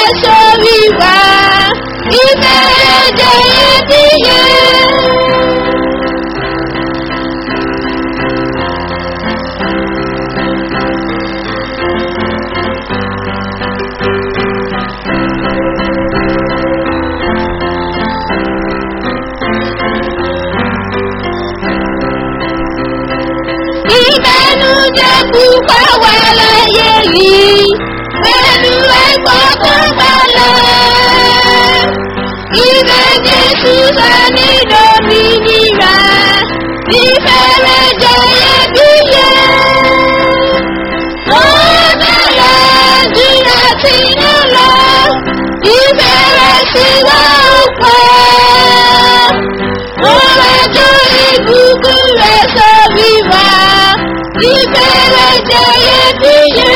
rẹ̀ sórí wa ìfẹ́ rẹ̀ jẹ́ iyebíye. ìbẹnújẹ́ púpọ̀ wà láyé yìí pẹ̀lú ẹ̀kọ́ tó balẹ̀. Ibẹ̀ Jésù sọ ní lómìnira, ìfẹ́rẹ̀ jẹ́ iyebíye. Ó bẹ̀rẹ̀ jìnnà sínú lọ, ìfẹ́rẹ̀ sí wá òpó. Ó rẹ̀jọ́ ìbùkún rẹ̀ sórí wa, ìfẹ́rẹ̀ jẹ́ iyebíye.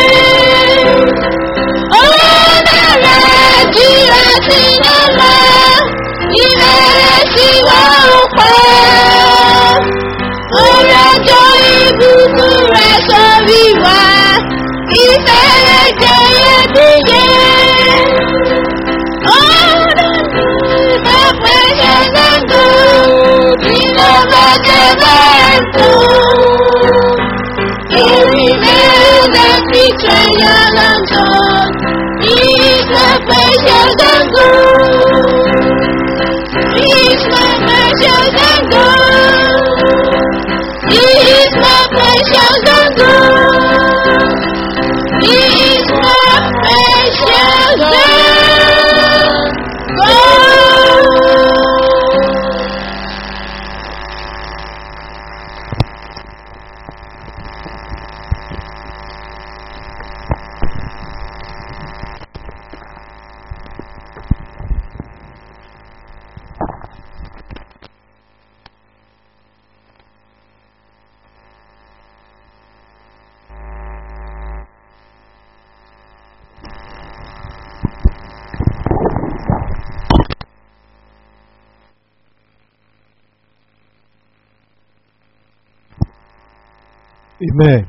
Ó bẹ̀rẹ̀ jìnnà sínú lọ, ìfẹ́rẹ̀ sí wá òpó. Ó rẹ̀jọ́ ìbùkún rẹ̀ sórí wa, ìfẹ́rẹ̀ jẹ́ iyebíye. He's my precious God. amen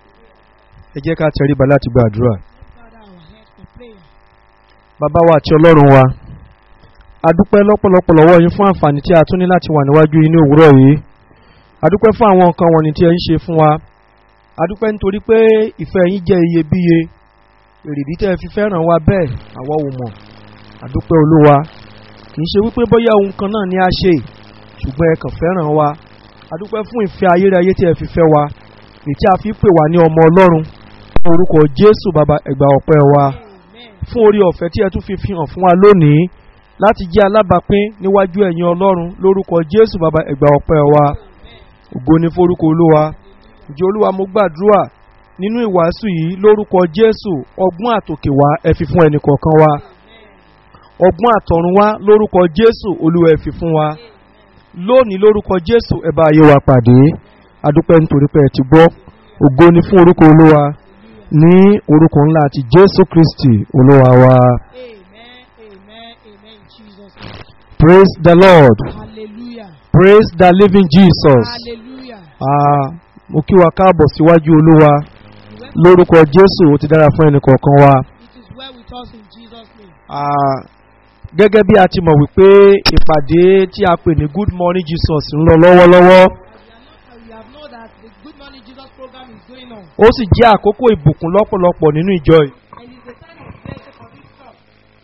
ẹ jẹ́ ká tẹríba láti gba àdúrà Father, our head for prayer. bàbá wa àti ọlọ́run wa a dúpẹ́ lọ́pọ̀lọpọ̀ lọ́wọ́ yín fún àǹfààní tí a tún ní láti wà níwájú yín ní òwúrọ̀ yìí a dúpẹ́ fún àwọn nǹkan wọ̀nyí tí ẹ ń ṣe fún wa a dúpẹ́ nítorí pé ìfẹ́ yín jẹ́ iyebíye èrèdí tẹ́ ẹ fi fẹ́ràn wa bẹ́ẹ̀ àwa ò mọ̀ a dúpẹ́ olúwa kì í ṣe wípé bóyá ohun kan náà ni a ṣe ṣùgbọ́n ẹ kàn fẹ́ràn wa a dúpẹ́ fún ìfẹ́ ayérayé tí ẹ fi fẹ́ wa èyí tí a fi pè wá ní ọmọ ọlọ́run ní orúkọ jésù bàbá ẹgbà ọpẹ́ wa Amen. fún orí ọ̀fẹ́ tí ẹ tún fi fi hàn fún wa lónìí láti jẹ́ alábàápín níwájú ẹ̀yin ọlọ́run lórúkọ jésù bàbá ẹgbà ọpẹ́ wa ògo ni forúkọ olúwa ǹjẹ́ olúwa mo gbàdúrà nínú ìwàásù yìí lórúkọ jésù ọgbọ́n àtòkè wá ẹ fi fún ẹnì kọ̀ọ̀kan wa ọgbọ́n àtọ̀run wá lórúkọ jésù olúwa ẹ fi fún wa lónìí lórúkọ jésù ẹ bá ayé wa pàdé adúpẹ́ nítorí pé ẹ ti gbọ́ ògo ni fún orúkọ olúwa ní orúkọ ńlá àti jésù kristi olúwa wa Amen. Amen. Amen. In Jesus. name. praise the lord Hallelujah. praise the living jesus Hallelujah. ah, mo kí wa káàbọ̀ síwájú olúwa You went- lórúkọ jésù ó ti dára fún ẹnì kọ̀ọ̀kan wa It is well with us in Jesus' name. Ah, gẹ́gẹ́ bí a ti mọ̀ wípé ìpàdé tí a pè ní good morning jesus ń lọ lọ́wọ́lọ́wọ́ We have known that the Good Morning Jesus program is going on. ó sì jẹ́ àkókò ìbùkún lọ́pọ̀lọpọ̀ nínú ìjọ yìí. And it's the time of blessing for this church.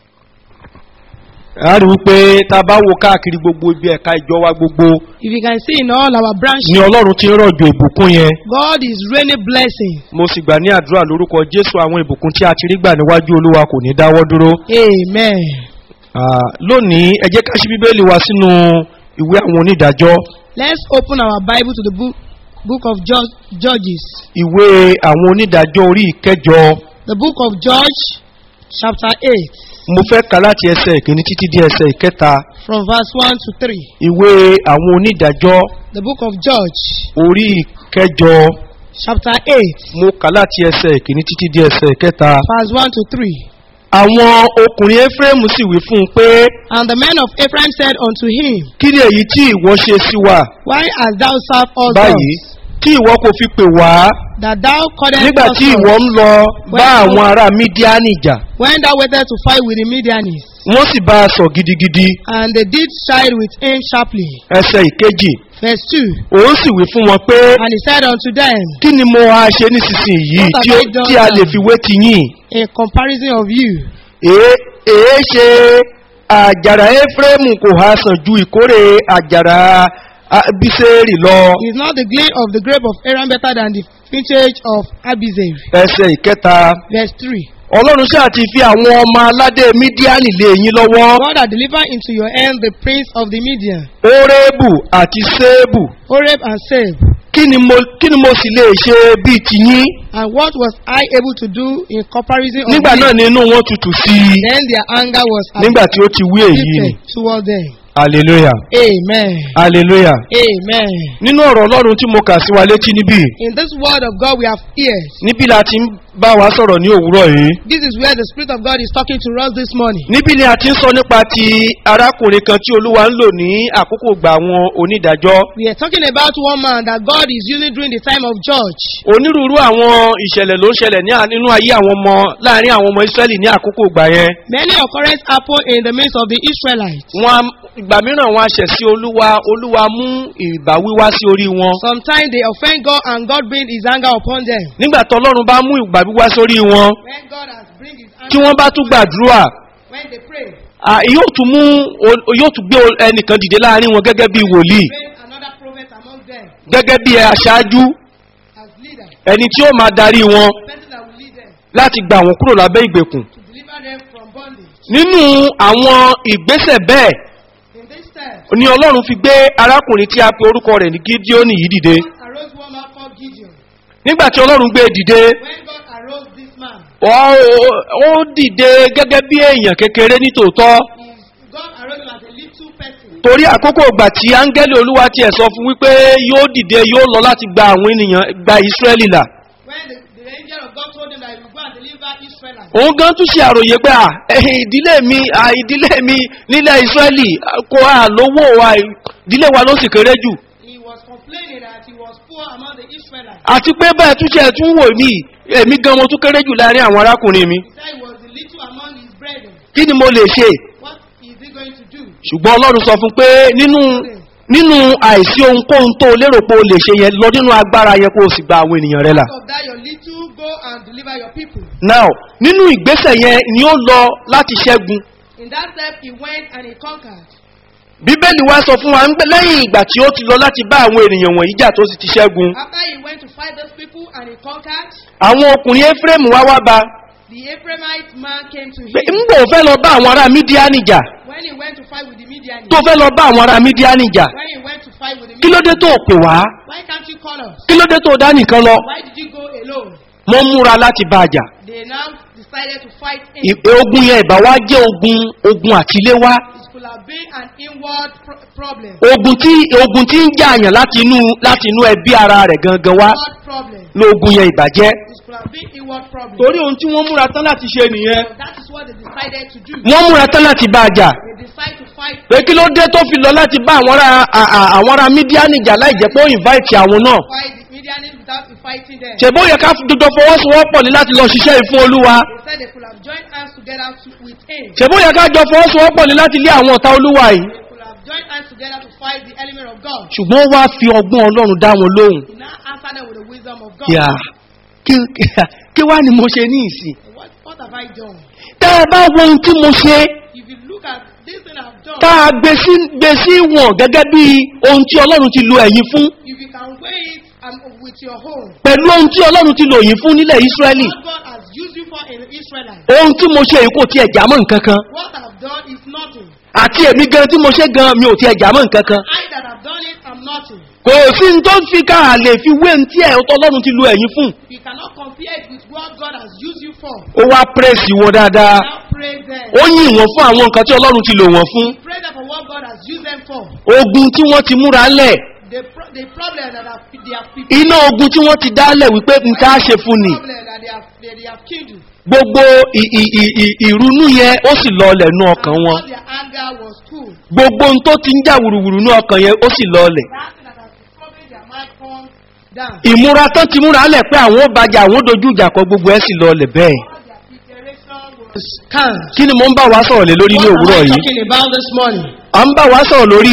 a rí wípé tá a bá wo káàkiri gbogbo ibi ẹ̀ka ìjọ wa gbogbo If you can see in all our branches, ni ọlọ́run ti ń rọ̀jò ìbùkún yẹn God is raining blessing. mo sì gbà ní àdúrà lórúkọ jésù àwọn ìbùkún tí a ti rí gbà níwájú olúwa kò ní dáwọ́ dúró. Amen. Ah, lónìí ẹ jẹ́ ká ṣí bíbélì wa sínú ìwé àwọn onídàájọ́ Let's open our Bible to the book, book of Judge, Judges. ìwé àwọn onídàájọ́ orí ìkẹjọ The book of Judge, chapter 8, mo fẹ́ ka láti ẹsẹ̀ ìkíní títí dé ẹsẹ̀ ìkẹta from verse 1 to 3. ìwé àwọn onídàájọ́ The book of Judge, orí ìkẹjọ chapter 8, mo kà láti ẹsẹ̀ ìkíní títí dé ẹsẹ̀ ìkẹta. verse 1 to 3. àwọn ọkùnrin ephraim sì wí fún un pé And the men of Ephraim said unto him, kí ni èyí tí ìwọ ṣe sí wa Why hast thou served us báyìí thus? tí ìwọ kò fi pè wá that thou callest nígbà us tí not, ìwọ ń lọ bá When- àwọn ará mídíánì jà when thou wentest to fight with the Midianites, wọ́n sì bá a sọ gidigidi and they did side with him sharply. ẹsẹ̀ ìkejì Verse 2. òun sì wí fún wọn pé And he said unto them, kí ni mo á ṣe nísinsìnyí What have tí ó- I done tí a lè now? fi wé ti yín In comparison of you, èé èé ṣe àjàrà éfrémù kò há sàn ju ìkórè àjàrà ah, bísẹ́rì lọ is not the glean of the grape of Aaron better than the vintage of Abizar? ẹsẹ̀ ìkẹta Verse 3. ọlọ́run ṣáà ti fi àwọn ọmọ aládé mídíánì lé yín lọ́wọ́ God had delivered into your hand the prince of the Midian, orébù àti sébù Oreb and Seb. kí ni mo kí ni mo sì lè ṣe bíi tiyín And what was I able to do in comparison of nígbà you? náà ni inú wọn tutù sí i Then their anger was nígbà tí ó ti wí èyí ni afflicted toward them. hallelujah Amen. hallelujah Amen. nínú ọ̀rọ̀ ọlọ́run tí mo kà sí wa létí níbí In this word of God we have ears. níbí la ti ń bá wa sọ̀rọ̀ ní òwúrọ̀ yìí This is where the Spirit of God is talking to us this morning. níbí ni a ti ń sọ nípa ti arákùnrin kan tí olúwa ń lò ní àkókò gbà àwọn onídàájọ́ We are talking about one man that God is using during the time of Judge. onírúurú àwọn ìṣẹ̀lẹ̀ ló ń ṣẹlẹ̀ ní à- nínú ayé àwọn ọmọ láàrin àwọn ọmọ israẹli ní àkókò gbà yẹn Many occurrences happen in the midst of the Israelites. wọn a- ìgbà mìíràn wọn aṣẹ̀ sí olúwa olúwa mú ìbáwí wá sí orí wọn Sometimes they offend God and God brings his anger upon them. nígbà tó ọlọ́run bá mú ìbáwí wá sórí wọn When God has bring his tí anger wọ́n bá tún gbàdúrà when they pray, à, yóò tún mú o- yóò tún gbé o- ẹnìkan dìde láàrin wọn gẹ́gẹ́ bí wòlíì raise another prophet among them gẹ́gẹ́ bí aṣáájú as leader, ẹni tí ó máa darí wọn person that will lead them láti gba àwọn kúrò lábẹ́ ìgbèkùn to deliver them from bondage. nínú àwọn ìgbésẹ̀ bẹ́ẹ̀ In this step, ni ọlọ́run fi gbé arákùnrin tí a pe orúkọ rẹ̀ ní gídíọ́nì yìí dìde God arose one man called Gideon. nígbà tí ọlọ́run gbé e dìde When God arose this man, ó ó dìde gẹ́gẹ́ bí èèyàn kékeré nítòótọ́ is God arose him as a little person. torí àkókò ìgbà tí áńgẹ́lì olúwa tiẹ̀ sọ fún wípé yóò dìde yóò lọ láti gba àwọn ènìyàn gba ìsírẹ́lì là When the, the angel of God told him that he will go and deliver Israelites, òun gan tún ṣe àròyé pé à ẹ̀hìn ìdílé mi à ìdílé mi nílẹ̀ ìsírẹ́lì kò à lówó wa ìdílé wa ló sì kéré jù he was complaining that he was poor among the Israelites. àti pé bẹ́ẹ̀ tún ṣe tún wò mí èmi gan mo tún kéré jù láàrin àwọn arákùnrin mi He said he was the little among his brethren. kí ni mo lè ṣe What is he going to do? ṣùgbọ́n ọlọ́run sọ fún pé nínú nínú àìsí ohunkóhun tó lérò pé o lè ṣe yẹn lọ nínú agbára yẹn kó o sì gba àwọn ènìyàn rẹ là. Out of that, your little go and deliver your people. now nínú ìgbésẹ̀ yẹn ni ó lọ láti ṣẹ́gun In that step, he went and he conquered. bíbélì wá sọ fún wa ń pẹ́ lẹ́yìn ìgbà tí ó ti lọ láti bá àwọn ènìyàn wọ̀nyí jà tó sì ti ṣẹ́gun After he went to fight those people and he conquered, àwọn ọkùnrin ephraim wá wá ba the Ephraimite man came to pé him. ń bò fẹ́ lọ bá àwọn ará mídíánì jà When he went to fight with the Midianites, tó fẹ́ lọ bá àwọn ará mídíánì jà when he went to fight with the kí ló dé Midianites, tó pè wá why can't you call us? kí ló dé tó dá nìkan lọ Why did you go alone? wọ́n múra láti bá a jà They now decided to fight him. Ì- ogun yẹn ìbá wá jẹ́ ogun ogun àtiléwá It could have been an inward pro- problem. ogun tí ogun tí ń jà àyàn láti inú láti inú ẹbí ara rẹ̀ gangan wá Inward problem. lóògùn yẹn ìbàjẹ́. It could have been inward problem. torí ohun tí wọ́n múra tán láti ṣe nìyẹn So that is what they decided to do. wọ́n múra tán láti bá a jà They decide to fight. pé kí ló dé tó fi lọ láti bá àwọn ará à- à- àwọn ará mídíánì jà láì jẹ́ pé ó invite àwọn náà Fight the Midianites without fighting them. ṣèbó yẹ ká dodo fọwọ́sowọ́pọ̀ ní láti lọ ṣiṣẹ́ yìí fún olúwa They said they could have joined hands together to, with him. ṣèbó yẹ ká jọ fọwọ́sowọ́pọ̀ ní láti lé àwọn ọ̀tá olúwa yìí They could have joined hands together to fight the element of God. ṣùgbọ́n ó wá fi ọgbọ́n ọlọ́run dá wọn lóhùn He now answered them with the wisdom of God. yà kí- kí- kí wá ni mo ṣe ní ìsìn What, what have I done? tẹ́ ẹ bá wo ohun tí mo ṣe If you look at this thing I've done, tá a gbé sí gbé sí wọn gẹ́gẹ́ bí ohun tí ọlọ́run ti lo ẹ̀yìn fún if you can weigh it um, with your home, pẹ̀lú ohun tí ọlọ́run ti lò yín fún nílẹ̀ ísírẹ́lì what God has used you for in Israelite, ohun tí mo ṣe yìí kò tiẹ̀ jámọ́ nǹkan kan what I've done is nothing. àti èmi gan tí mo ṣe gan mi ò tiẹ̀ jámọ́ nǹkan kan I that have done it am nothing. kò sí ní tó fi ká a lè fi wé ní tí ẹ̀ ọlọ́run ti lo ẹ̀yìn fún You cannot compare it with what God has used you for. ó wá pírẹ́sì wọn dáadáa Now praise them. ó yìn wọ́n fún àwọn nǹkan tí ọlọ́run ti lò wọ́n fún Praise them for what God has used them for. ogun tí wọ́n ti múra lẹ̀ The, pro- the problem that have, they have people. iná ogun tí wọ́n ti dálẹ̀ wípé nǹkan á ṣe fún ni problem that they have, they, they have kindled. gbogbo ì- ì- ì- ì- ìrunú yẹn ó sì lọọlẹ̀ nú ọkàn And wọn all their anger was cool. gbogbo ohun tó ti ń jà wùrùwùrù nú ọkàn yẹn ó sì lọọlẹ̀ That thing that has disturbed their mind comes down. ìmúra tán ti múra lẹ̀ pé àwọn ó bàjẹ́ àwọn ó dojú ìjà kọ gbogbo ẹ̀ sì lọlẹ̀ bẹ́ẹ̀ Was scanned. kí ni mo ń bá wa sọ̀rọ̀ lé lórí ní What am òwúrọ̀ I yìí talking about this morning? à ń bá wa sọ̀rọ̀ lórí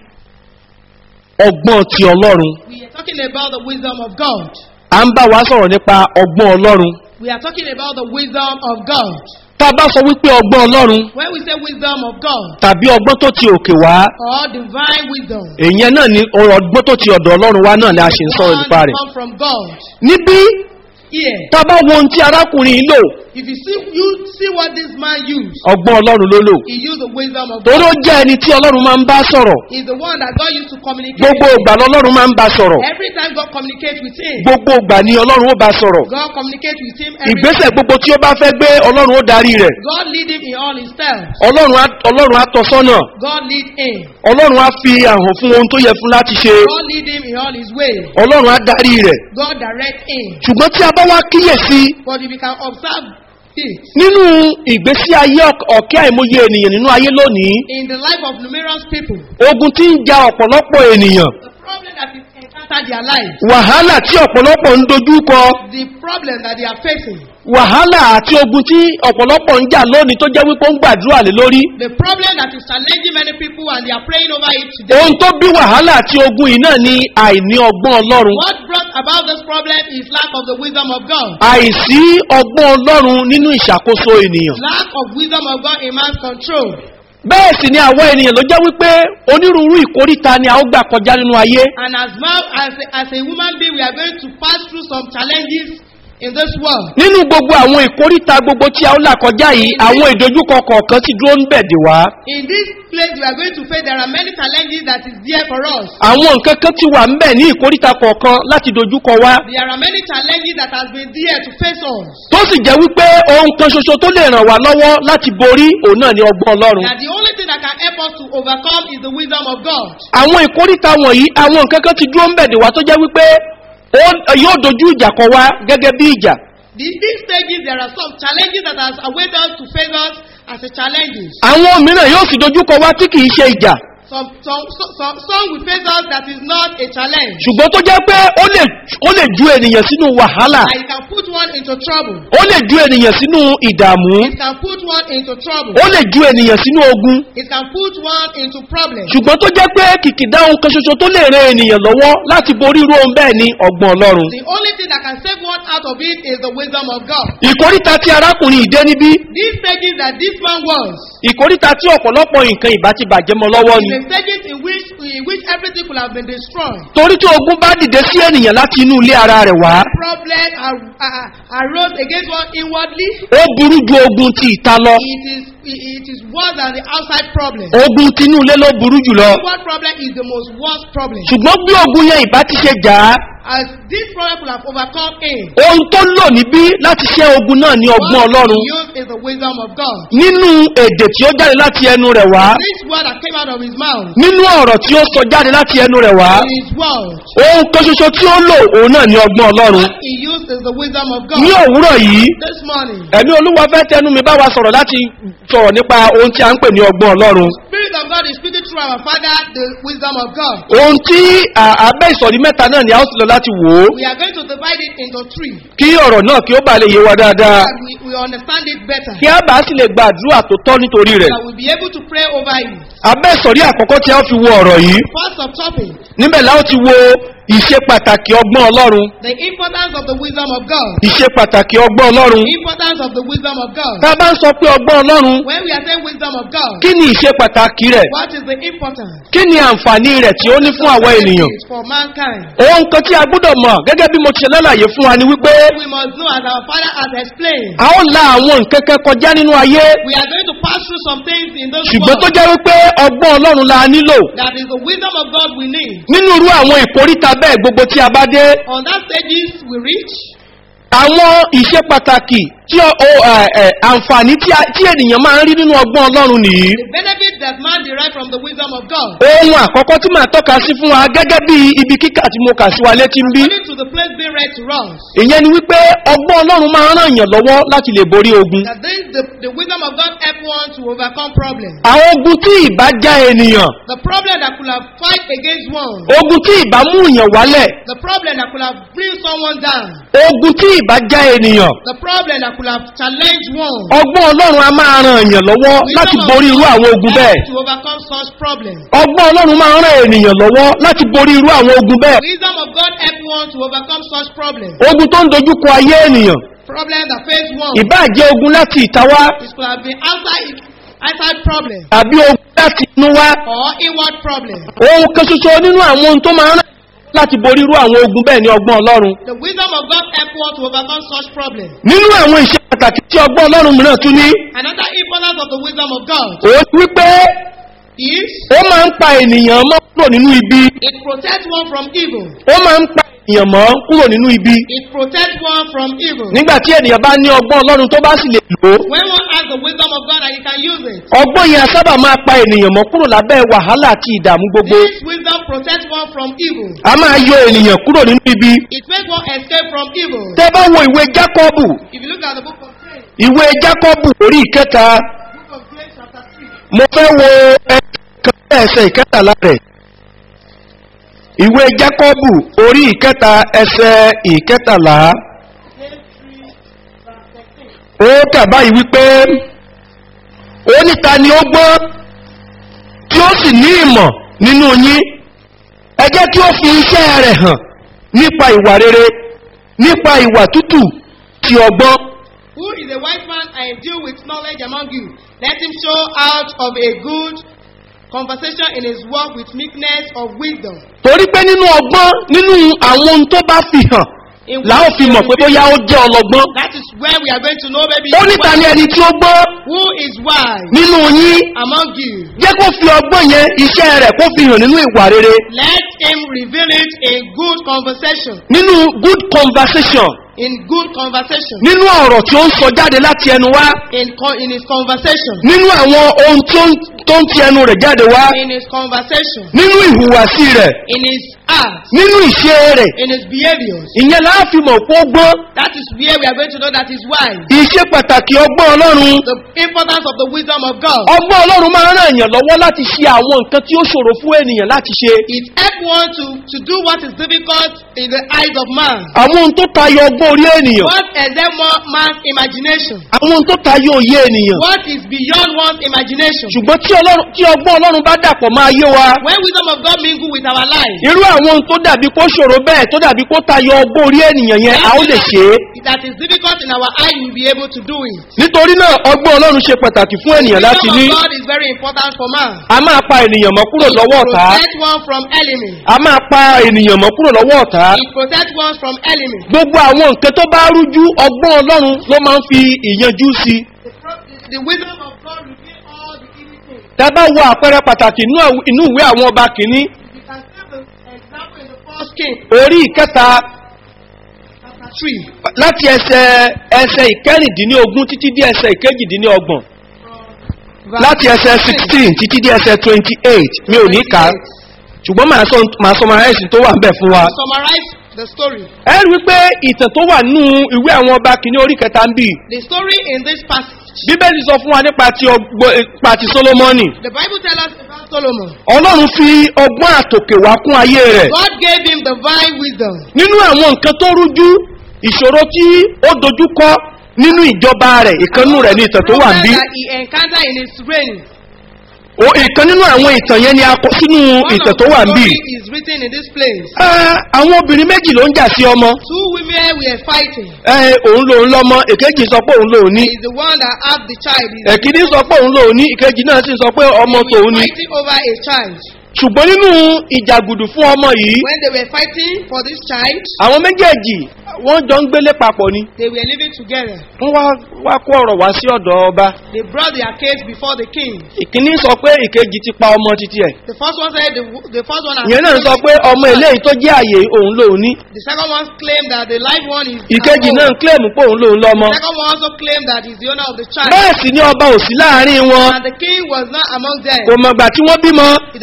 ọgbọ́n ti ọlọ́run We are talking about the wisdom of God. à ń bá wa sọ̀rọ̀ nípa ọgbọ́n ọlọ́run We are talking about the wisdom of God. tá a bá sọ wípé ọgbọ́n ọlọ́run When we say wisdom of God tàbí ọgbọ́n tó ti òkè wá or divine wisdom, èyàn náà ni ọ̀rọ̀ ọgbọ́n tó ti ọ̀dọ̀ ọlọ́run wá náà ni a ṣe ń sọ̀rọ̀ one nípa rẹ̀ come from God. níbí Here, tá a bá wo ohun tí arákùnrin yìí lò if you see you see what this man used, ọgbọ́n ọlọ́run ló lò he used the wisdom of torí ó God. jẹ́ ẹni tí ọlọ́run máa ń bá sọ̀rọ̀ He's the one that God used to communicate. gbogbo with. ìgbà lọ́lọ́run máa ń bá sọ̀rọ̀ Every time God communicates with him, gbogbo ìgbà ni ọlọ́run ó bá sọ̀rọ̀ God communicates with him. Every ìgbésẹ̀ gbogbo tí ó bá fẹ́ gbé ọlọ́run ó darí rẹ̀ God lead him in all his steps. ọlọ́run á- ọlọ́run á tọ́ sọ́nà God lead him. ọlọ́run á fi àhàn fún ohun tó yẹ fún láti ṣe God lead him in all his ways. ọlọ́run á darí rẹ̀ God direct him. ṣùgbọ́n tí a bá wá kíyèsí But if you can observe it nínú ìgbésí ayé ọ̀k- ọ̀kẹ́ àìmọye ènìyàn nínú ayé lónìí in the life of numerous people, ogun tí ń ja ọ̀pọ̀lọpọ̀ ènìyàn the problem that is encountered their lives, wàhálà tí ọ̀pọ̀lọpọ̀ ń dojú kọ the problem that they are facing, wàhálà àti ogun tí ọ̀pọ̀lọpọ̀ ń jà lónìí tó jẹ́ wípé ó ń gbàdúrà lé lórí the problem that is challenging many people and they are praying over it today. ohun tó bí wàhálà àti ogun yìí náà ni àìní ọgbọ́n ọlọ́run What brought about this problem is lack of the wisdom of God. àìsí ọgbọ́n ọlọ́run nínú ìṣàkóso ènìyàn Lack of wisdom of God in man's control. bẹ́ẹ̀ sì ni àwọn ènìyàn ló jẹ́ wípé onírúurú ìkóríta ni a ó gbà kọjá nínú ayé And as well as a, as a human being, we are going to pass through some challenges in this world. nínú gbogbo àwọn ìkóríta gbogbo tí a ó là kọjá yìí àwọn ìdojúkọ kọ̀ọ̀kan ti dúró ń bẹ̀dẹ̀ wá In this place, we are going to face there are many challenges that is there for us. àwọn nǹkan kan ti wà ń bẹ̀ ní ìkóríta kọ̀ọ̀kan láti dojúkọ wá There are many challenges that has been there to face us. tó sì jẹ́ wípé ohun kan ṣoṣo tó lè ràn wá lọ́wọ́ láti borí òun náà ni ọgbọ́n ọlọ́run That the only thing that can help us to overcome is the wisdom of God. àwọn ìkóríta wọ̀nyí àwọn nǹkan kan ti dúró ń bẹ̀dẹ̀ wá tó jẹ́ wípé ó- yóò dojú ìjà kọ wá gẹ́gẹ́ bí ìjà These, these stages, there are some challenges that has awaited us to face us as a challenges. àwọn mìíràn yóò sì dojú kọ wá tí kìí ṣe ìjà Some, some, some, some, some will face us that is not a challenge. ṣùgbọ́n tó jẹ́ pé ó lè ó lè ju ènìyàn sínú wàhálà And it can put one into trouble. ó lè ju ènìyàn sínú ìdààmú It can put one into trouble. ó lè ju ènìyàn sínú ogun It can put one into problem. ṣùgbọ́n tó jẹ́ pé kìkìdá ohun kan ṣoṣo tó lè ran ènìyàn lọ́wọ́ láti borí irú ohun bẹ́ẹ̀ ni ọgbọ́n ọlọ́run The only thing that can save one out of it is the wisdom of God. ìkóríta tí arákùnrin ìdé níbí These stages that this man was, ìkóríta tí ọ̀pọ̀lọpọ̀ nǹkan ìbá ti bàjẹ́ mọ́ lọ́wọ́ ni the stages in which in which everything could have been destroyed. torí tí ogun bá dìde sí ènìyàn láti inú ilé ara rẹ̀ wá Problem ar- ar- arose against one inwardly. ó burú ju ogun ti ìta lọ It is it is worse than the outside problem. ogun tinú ilé ló burú jùlọ Inward problem is the most worst problem. ṣùgbọ́n bí ogun yẹn ìbá ti ṣe jà á As this problem could have overcome him. ohun tó lò níbí láti ṣẹ́ ogun náà ní ọgbọ́n What ọlọ́run he used is the wisdom of God. nínú èdè tí ó jáde láti ẹnu rẹ̀ wá This word that came out of his mouth. nínú ọ̀rọ̀ tí ó sọ jáde láti ẹnu rẹ̀ wá In his word. ohun kan ṣoṣo tí ó lò òun náà ní ọgbọ́n ọlọ́run He used is the wisdom of ní God. òwúrọ̀ yìí This morning. ẹ̀mí olúwa fẹ́ tẹnu mi bá wa sọ̀rọ̀ láti sọ̀rọ̀ nípa ohun tí a ń pè ní ọgbọ́n ọlọ́run Spirit of God is speaking through our Father, the wisdom of God. ohun tí à- abẹ́ ìsọ̀rí mẹ́ta náà ni a ó sì lọ láti wò ó We are going to divide it into three. kí ọ̀rọ̀ náà kí ó bá lè yé wa dáadáa And we, we understand it better. kí a bá sì lè gbàdúrà tó tọ́ nítorí rẹ̀ That we'll be able to pray over it. abẹ́ ìsọ̀rí àkọ́kọ́ tí a ó fi wo ọ̀rọ̀ yìí First of topic, níbẹ̀ la ó ti wo ìṣe pàtàkì ọgbọ́n ọlọ́run the importance of the wisdom of God. ìṣe pàtàkì ọgbọ́n ọlọ́run The importance of the wisdom of God. tá a bá ń sọ pé ọgbọ́n ọlọ́run When we are saying wisdom of God, kí ni ìṣe pàtàkì rẹ̀ what is the importance? kí ni àǹfààní rẹ̀ tí ó ní fún àwọn ènìyàn It's for mankind. ohun kan tí a gbọ́dọ̀ mọ̀ gẹ́gẹ́ bí mo ti ṣe lálàyé fún wa ni wípé We must know, as our Father has explained, a ó la àwọn nǹkan kan kọjá nínú ayé we are going to pass through some things in this ṣùgbọ́n tó world. jẹ́ wípé ọgbọ́n ọlọ́run la nílò That is the wisdom of God we need. nínú irú àwọn ìkóríta bẹ́ẹ̀ gbogbo tí a bá dé On that stages we reach, àwọn ìṣe pàtàkì tí ọ- o, ẹ, ẹ, àǹfààní tí a- tí ènìyàn máa ń rí nínú ọgbọ́n ọlọ́run nìyí the benefit that man derive from the wisdom of God. ohun àkọ́kọ́ tí màá tọ́ka sí fún wa gẹ́gẹ́ bí ibi kíkà tí mo kà sí wa létí ń bí According to the place being read to us ìyẹn ni wípé ọgbọ́n ọlọ́run máa ń ràn yàn lọ́wọ́ láti lè borí ogun that this the, the wisdom of God help one to overcome problems. àwọn ogun tí ìbá já ènìyàn The problem that could have fight against one, ogun tí ìbá mú yàn wálẹ̀ the problem that could have bring someone down, ogun tí ìbá já ènìyàn the problem that could have challenged one. ọgbọ́n ọlọ́run a máa ràn yàn lọ́wọ́ láti borí irú àwọn ogun bẹ́ẹ̀ to overcome such problems. ọgbọ́n ọlọ́run máa ń ràn ènìyàn lọ́wọ́ láti borí irú àwọn ogun bẹ́ẹ̀ Wisdom of God help one to overcome such problems. ogun tó ń dojúkọ ayé ènìyàn Problem that face one. ìbá jẹ́ ogun láti ìta wá It could have been outside outside problem àbí ogun láti inú wá or inward problem. ohun kan ṣoṣo nínú àwọn ohun tó máa ń ràn láti borí irú àwọn ogun bẹ́ẹ̀ ní ọgbọ́n ọlọ́run The wisdom of God help one to overcome such problems. nínú àwọn ìṣe pàtàkì tí ọgbọ́n ọlọ́run mìíràn tún ní Another importance of the wisdom of God òun ni wípé is ó máa ń pa ènìyàn mọ́ kúrò nínú ibi it protects one from evil. ó máa ń pa ènìyàn mọ́ kúrò nínú ibi It protects one from evil. nígbà tí ènìyàn bá ní ọgbọ́n ọlọ́run tó bá sì lè lò ó When one has the wisdom of God and he can use it, ọgbọ́n yẹn a sábà máa pa ènìyàn mọ́ kúrò lábẹ́ wàhálà àti ìdààmú gbogbo this wisdom protects one from evil. a máa yọ ènìyàn kúrò nínú ibi It makes one escape from evil. tẹ́ bá wo ìwé jákọ́bù If you look at the book of James, ìwé jákọ́bù orí ìkẹta book of James chapter 3, mo fẹ́ wo ẹ̀ka ẹsẹ̀ ìkẹtàlá rẹ̀ ìwé jákọ́bù orí ìkẹta ẹsẹ̀ ìkẹtàlá James 3, verse 13. ó kà báyìí wípé ó níta ni ó gbọ́n tí ó sì ní ìmọ̀ nínú yín ẹ jẹ́ kí ó fi iṣẹ́ rẹ̀ hàn nípa ìwà rere nípa ìwà tútù ti ọgbọ́n Who is a wise man and deal with knowledge among you? Let him show out of a good conversation in his work with meekness of wisdom. torí pé nínú ọgbọ́n nínú àwọn ohun tó bá fi hàn In la ó fi mọ̀ pé bóyá ó jẹ́ ọlọ́gbọ́n That is where we are going to know maybe ó níta ni ẹni tí ó gbọ́n who is wise nínú yín among you. jẹ́ kó fi ọgbọ́n yẹn iṣẹ́ rẹ̀ kó fi hàn nínú ìwà rere Let him reveal it in good conversation. nínú good conversation In good conversation. nínú ọ̀rọ̀ tí ó ń sọ jáde láti ẹnu wá In, co- in his conversation. nínú àwọn ohun tí ó ń- tó ń ti ẹnu rẹ̀ jáde wá In his conversation. nínú ìhùwàsí rẹ̀ In his acts. nínú ìṣe rẹ̀ In his behaviors. ìyẹn láàfin mọ̀ pé ó gbọ́n That is where we are going to know that he's wise. ìṣe pàtàkì ọgbọ́n ọlọ́run The importance of the wisdom of God. ọgbọ́n ọlọ́run máa ń ràn èèyàn lọ́wọ́ láti ṣe àwọn nǹkan tí ó ṣòro fún ènìyàn láti ṣe It helps one to, to do what is difficult in the eyes of man. àwọn ohun tó tayọ ọgbọ́n orí ènìyàn What is there more man's imagination? àwọn ohun tó tayọ òye ènìyàn What is beyond one's imagination? ṣùgbọ́n tí ọlọ́run- tí ọgbọ́n ọlọ́run bá dàpọ̀ máa yé wa When wisdom of God mingle with our lives, irú àwọn ohun tó dàbí kó ṣòro bẹ́ẹ̀ tó dàbí kó tayọ ọgbọ́n orí ènìyàn yẹn a ó lè ṣe é that is difficult in our eyes, we'll be able to do it. nítorí náà ọgbọ́n ọlọ́run ṣe pàtàkì fún ènìyàn láti wisdom ní of God is very important for man. a máa pa ènìyàn mọ́ kúrò lọ́wọ́ It ọ̀tá protects one from enemy. a máa pa ènìyàn mọ́ kúrò lọ́wọ́ ọ̀tá It protects one from enemy. gbogbo àwọn nǹkan tó bá rújú ọgbọ́n ọlọ́run ló máa ń fi ìyanjú sí i The, pro- the wisdom of God reveals all the evil things. tá a bá wo àpẹẹrẹ pàtàkì inú àw- inú ìwé àwọn ọba kìíní You can see the example in the first king, orí ìkẹta chapter 3. láti ẹsẹ ẹsẹ ìkẹrìndínlógún títí dé ẹsẹ ìkejìdínlọ́gbọ̀n láti ẹsẹ sixteen títí dé ẹsẹ twenty eight mi ò ní kà á ṣùgbọ́n màá sọ màá sọ máa ẹ̀sìn tó wà ń bẹ̀ fún wa. Summarize the story. ẹ rí i pé ìtàn tó wà nínú ìwé àwọn ọba kìíní orí kẹta ń bì The story in this passage, bíbélì sọ fún wa nípa ti ọgbọ nípa ti solomoni the Bible tells us about Solomon. ọlọ́run fi ọgbọ́n àtòkè wá kún ayé rẹ̀ God gave him divine wisdom. nínú àwọn nǹkan tó rújú ìṣòro tí ó dojú kọ nínú ìjọba rẹ̀ ìkànnú rẹ̀ ní ìtàn tó wà ń bí Problem that he encountered in his reign. O- ìkan nínú àwọn ìtàn yẹn ni a kọ sínú One ìtàn of tó the wà ń bí story is written in this place. Ah, àwọn obìnrin méjì ló ń jà sí ọmọ Two women were fighting. Eh, òun lòun lọmọ èkejì sọ pé òun lòun ní He is the one that had the child. He is èkìní sọ pé òun lòun ní ìkejì náà sì sọ pé ọmọ they tòun were ní fighting over a child. ṣùgbọ́n nínú ìjàgùdù fún ọmọ yìí When they were fighting for this child, àwọn méjèèjì wọ́n jọ ń gbélé papọ̀ ni they were living together. wọ́n wá wá kó ọ̀rọ̀ wá sí ọ̀dọ̀ ọba They brought their case before the king. ìkíní sọ pé ìkejì ti pa ọmọ títí ẹ̀ The first one said the, the first one has ìyẹn náà sọ pé ọmọ eléyìí tó jẹ́ àyè òun lòun ní The second one claimed that the live one is ìkejì at náà home. kílèmù pé òun lòun lọ́mọ The second one also claimed that he's the owner of the child. bẹ́ẹ̀ sì ni ọba ò sí láàrin wọn And the king was not among them. kò mọ̀gbà tí wọ́n bímọ He does not know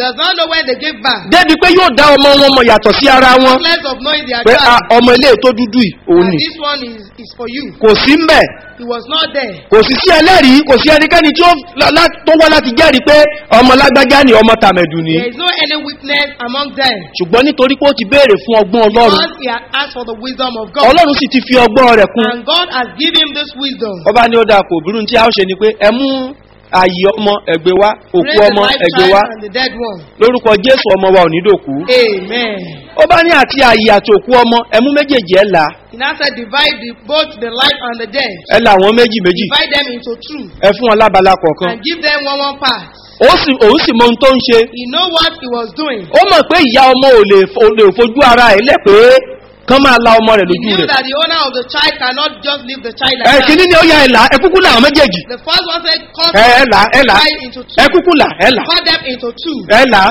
so when they gave birth, débi pé yóò dá ọmọ wọn mọ̀ yàtọ̀ sí ara wọn less of knowing their pé child, "Ah, ọmọ ilé tó dúdú yìí òun and ni this one is, is for you. kò sí mbẹ̀ He was not there. kò sì sí ẹlẹ́rìí kò sí ẹnikẹ́ni tí ó lá- lá- tó wá láti jẹ́rìí pé ọmọ lágbájá ni ọmọ tàmẹ̀dù ni There is no any witness among them. ṣùgbọ́n nítorí pé ó ti béèrè fún ọgbọ́n ọlọ́run Because he had asked for the wisdom of God. ọlọ́run sì ti fi ọgbọ́n rẹ̀ kún And God has given him this wisdom. ọba ní ó dáa kò burú tí a ó ṣe ni pé ẹ mú ààyè ọmọ ẹgbẹ́ wá òkú Raise the ọmọ life ẹgbẹ́ child wá and the dead one. lórúkọ jésù ọmọ wa ò ní dòkú Amen. ó bá ní àti ààyè àti òkú ọmọ ẹmú méjèèjì ẹ là He now said, divide the, both the life and the dead. ẹ là wọn méjì méjì Divide them into two. ẹ fún wọn lábala kọ̀ọ̀kan And give them one one part. ó sì òun sì mọ ohun tó ń ṣe He know what he was doing. ó mọ̀ pé ìyá ọmọ ò lè fo- ò lè fojú ara ẹ̀ lẹ̀ pé kán máa la ọmọ rẹ̀ He lójú knew rẹ̀ that the owner of the child cannot just leave the child ẹ like kìíní that. ni ó ya ẹ là ẹ kúkú là àwọn méjèèjì The first one said, cut ẹ ẹ là ẹ là divide into two. ẹ kúkú là ẹ là Cut them into two. ẹ là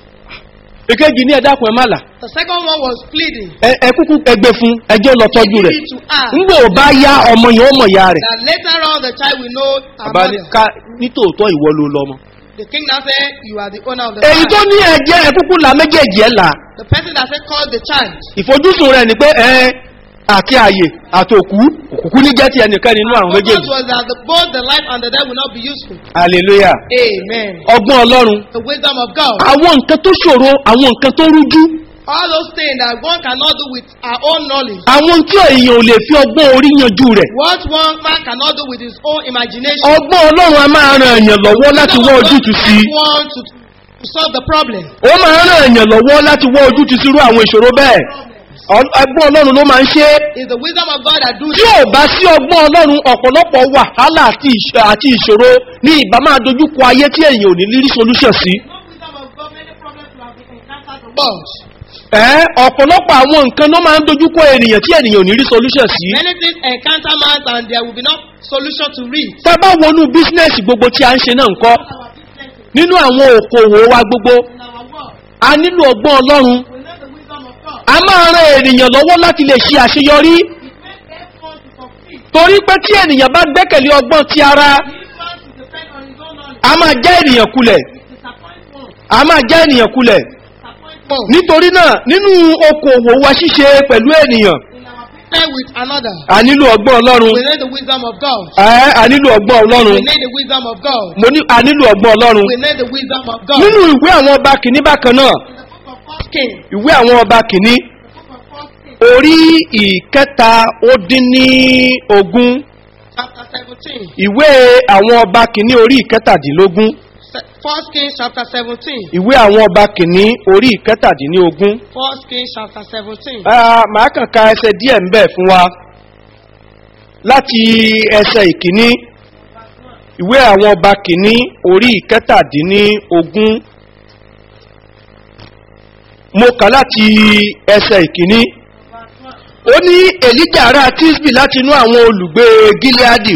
èkejì ní ẹ dákun ẹ má là The second one was pleading. ẹ ẹ kúkú ẹgbẹ fún ẹjọ́ lọ tọ́jú Give rẹ̀ it to her. ńgbò bá yá ọmọ yẹn ó mọ̀ ya rẹ̀ That later on the child will know her bàbá ní mother. ká nítòótọ́ ìwọ ló lọ́mọ. The king now said, you are the owner of the èyí tó child. ní ẹ̀jẹ̀ ẹ̀ kúkú la méjèèjì ẹ̀ là The person that said, call the child. ìfojúsùn rẹ̀ ni pé ẹ àti àyè àtòkú òkùnkùn ní jẹ́ ti ẹnìkan nínú àwọn Focus méjèèjì was that the, both the life and the death will not be useful. hallelujah Amen. ọgbọ́n ọlọ́run The wisdom of God. àwọn nǹkan tó ṣòro àwọn nǹkan tó rújú All those things that one cannot do with our own knowledge. àwọn tí èèyàn ò lè fi ọgbọ́n orí yanjú rẹ̀ What one man cannot do with his own imagination. ọgbọ́n ọlọ́run a máa ran èèyàn lọ́wọ́ láti wọ́ ojútùú sí i One to, to solve the problem. ó máa ran èèyàn lọ́wọ́ láti wọ́ ojútùú sí irú àwọn ìṣòro bẹ́ẹ̀ Ọ- ọgbọ́n ọlọ́run ló máa ń ṣe é It's the wisdom of God that do tí ò bá sí ọgbọ́n ọlọ́run ọ̀pọ̀lọpọ̀ wàhálà àti ìṣ- àti ìṣòro ní ìbá máa dojúkọ ayé tí èèyàn ò ní lírí solution sí. No wisdom of God, many problems will have been encountered the world. ẹ́ ọ̀pọ̀lọpọ̀ àwọn nǹkan ló máa ń dojúkọ ènìyàn tí ènìyàn ò ní rí solution sí. Many things encounter man and there will be no solution to read. tá a bá wọnú bísínẹ́sì gbogbo tí a ń ṣe náà ń kọ́ Our business nínú àwọn òkòwò wa gbogbo in our world. a nílò ọgbọ́n ọlọ́run We know the wisdom of God. a máa ran ènìyàn lọ́wọ́ láti lè ṣe àṣeyọrí It makes everyone to succeed. torí pé tí ènìyàn bá gbẹ́kẹ̀lé ọgbọ́n ti ara If man to depend on his own knowledge, a máa já ènìyàn kulẹ̀ it disappoints one. a máa já ènìyàn kulẹ̀ Disappoints one. nítorí náà nínú okòwò wa ṣíṣe pẹ̀lú ènìyàn In our business with another. a nílò ọgbọ́n ọlọ́run We need the wisdom of God. ẹ́ a nílò ọgbọ́n ọlọ́run We need the wisdom of God. mo ní a nílò ọgbọ́n ọlọ́run We need the wisdom of God. nínú ìwé àwọn ọba kìíní bákan náà In the book of First King, ìwé àwọn ọba kìíní the book of First King, orí ìkẹta ó dín ní ogún chapter 17. ìwé àwọn ọba kìíní orí ìkẹtàdínlógún Se- First King chapter 17. ìwé àwọn ọba kìíní orí ìkẹtàdínlógún First King chapter 17. Ah, màá kàn ka ẹsẹ díẹ̀ ń bẹ̀ fún wa láti ẹsẹ ìkíní ìwé àwọn ọba kìíní orí ìkẹtàdínlógún mo kà láti ẹsẹ ìkíní ó ní èlíjà ará tisbi láti inú àwọn olùgbé gileadi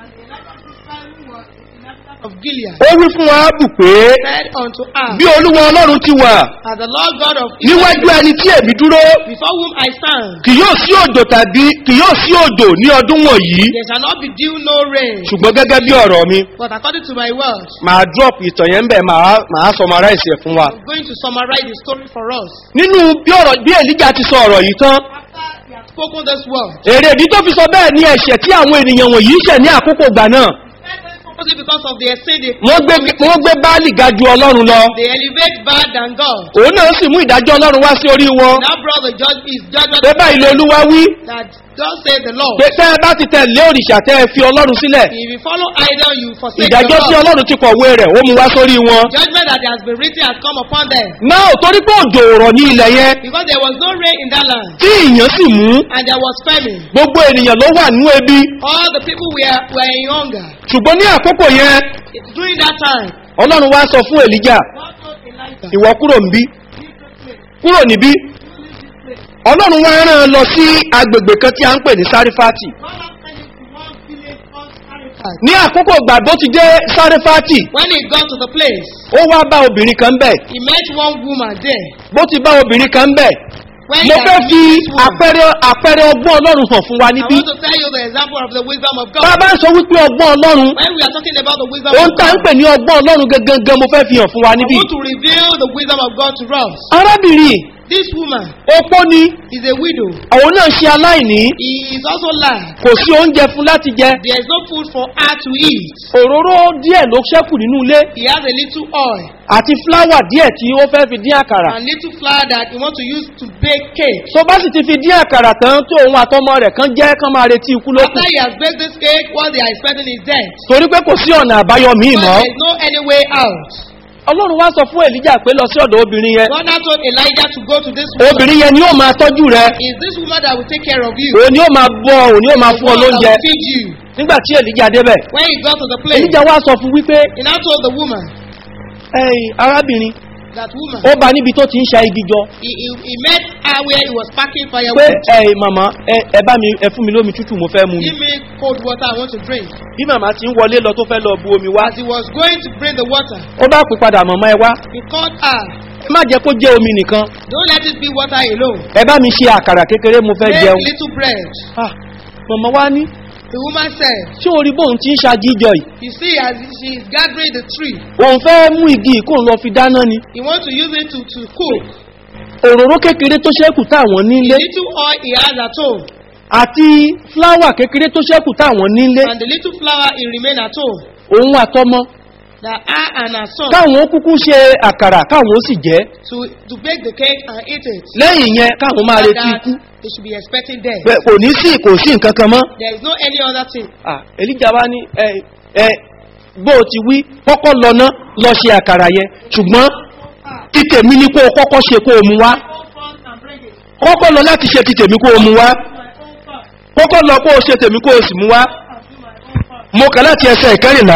Of Gilead ó wí fún aábù pé said unto her, bí olúwa ọlọ́run ti wà As the Lord God of níwájú ẹni tí èmi dúró before whom I stand, kì yóò sí òjò tàbí kì yóò sí òjò ní ọdún wọ̀nyí there shall not be dew no rain. ṣùgbọ́n gẹ́gẹ́ bí ọ̀rọ̀ mi But according to my word, màá drop ìtàn yẹn ń bẹ̀ màá màá summarize ẹ̀ fún wa. I'm going to summarize the story for us. nínú bí ọ̀rọ̀ bí èlíjà ti sọ ọ̀rọ̀ yìí tán After he has spoken this word, èrè ìdí tó fi sọ bẹ́ẹ̀ ní ẹ̀ṣẹ̀ tí àwọn ènìyàn wọ̀nyí ṣẹ̀ ní àkókò gbà náà Only because of their sin, they, wọ́n gbé wọ́n gbé báàlì ga ju ọlọ́run lọ they elevate bad than God. òun náà sì mú ìdájọ́ ọlọ́run wá sí orí wọn Now, brother, judge is judgment pé báyìí lè olúwa wí that God said the Lord. pé tẹ́ ẹ bá ti tẹ̀lé òrìṣà tẹ́ ẹ fi ọlọ́run sílẹ̀ If you follow idol, you forsake ìdájọ́ tí the Lord. ọlọ́run ti kọ̀wé rẹ̀ ó mú wá sórí wọn. Judgment that has been written has come upon them. náà torí pé òjò òrọ̀ ní ilẹ̀ yẹn Because there was no rain in that land, tí ìyàn sì mú and there was famine. gbogbo ènìyàn ló wà nínú ebi All the people were, were in hunger. ṣùgbọ́n ní àkókò yẹn During that time, ọlọ́run wá sọ fún èlíjà God told Elijah, ìwọ kúrò níbí leave this place, kúrò níbí leave this place. ọlọ́run wá rán an lọ sí agbègbè kan tí a ń pè ní sárífátì God has sent him to one village called Zarephath. ní àkókò ìgbà tó ti dé sárífátì When he got to the place, ó wá bá obìnrin kan bẹ̀ he met one woman there. bó ti bá obìnrin kan bẹ̀ When mo you fẹ́ are fi meeting this woman, àpẹẹrẹ àpẹẹrẹ ọgbọ́n ọlọ́run hàn fún wa I níbí want to tell you the example of the wisdom of God. bàbá ń sọ wípé ọgbọ́n ọlọ́run When we are talking about the wisdom ohun of tá ń God, pè ní ọgbọ́n ọlọ́run gangan mo fẹ́ fi hàn fún wa I níbí want to reveal the wisdom of God to us. arábìnrin This woman opó ni is a widow. àwọn náà ṣe aláìní He is also lying. kò sí oúnjẹ fún láti jẹ There is no food for her to eat. òróró díẹ̀ ló ṣẹ́kù nínú ilé He has a little oil àti fúláwà díẹ̀ tí ó fẹ́ fi dín àkàrà and little flour that he wants to use to bake cake. tó bá sì ti fi dín àkàrà tán tó òun àtọmọ rẹ̀ kan jẹ́ kán máa retí ikú lókù After he has baked this cake, what they are expecting is death. torí pé kò sí ọ̀nà àbáyọ míì But mọ́ there is no any way out. ọlọ́run wá sọ fún èlíjà pé lọ sí ọ̀dọ̀ obìnrin yẹn God now told Elijah to go to this woman. obìnrin yẹn ni ó máa tọ́jú rẹ Is this woman that will take care of you? òun ni ó máa bọ́ òun ni ó máa The fún ọ one that lóúnjẹ will feed you. nígbà tí èlíjà débẹ̀ When he got to the place, èlíjà wá sọ fún wípé he now told the woman, ẹ̀yìn arábìnrin that woman, ó bá níbi tó ti ń ṣa igi jọ he, he, he met her where he was packing pé firewood. ẹ̀yìn màmá ẹ ẹ bá mi ẹ fún mi lómi tútù mo fẹ́ mu ni Give me cold water, I want to drink. bí màmá ti ń wọlé lọ tó fẹ́ lọ bu omi wá As he was going to bring the water, ó bá pè padà màmá ẹ wá he called her, ẹ má jẹ́ kó jẹ́ omi nìkan Don't let it be water alone. ẹ bá mi ṣe àkàrà kékeré mo fẹ́ Make jẹun little bread. Ah, màmá wá ní The woman said, ṣé orí bóun ti ń ṣagíjọ yìí You see, as she is gathering the tree, òun fẹ́ mú igi ìkóun lọ fi dáná ni he wants to use it to, to cook. òróró kékeré tó ṣẹ́kù táwọn The nílé little oil he has at home, àti fúláwà kékeré tó ṣẹ́kù táwọn nílé and the little flour he remain at home, òun àtọmọ that her and her son káwọn ó kúkú ṣe àkàrà káwọn ó sì jẹ́ to, to bake the cake and eat it. lẹ́yìn yẹn káwọn máa And retí that ikú they should be expecting death. Bẹ́ẹ̀ kò ní sí kò sí nǹkan kan mọ́ There is no any other thing. Ah, èlíjà wá ní ẹ ẹ bó o ti wí kọ́kọ́ lọ ná lọ ṣe àkàrà yẹn ṣùgbọ́n tí tèmi ní kó o kọ́kọ́ ṣe kó o mu wá kọ́kọ́ lọ láti ṣe ti tèmi kó o mu wá kọ́kọ́ lọ kó o ṣe tèmi kó o sì mu wá mo kà láti ẹsẹ̀ ìkẹrìnlá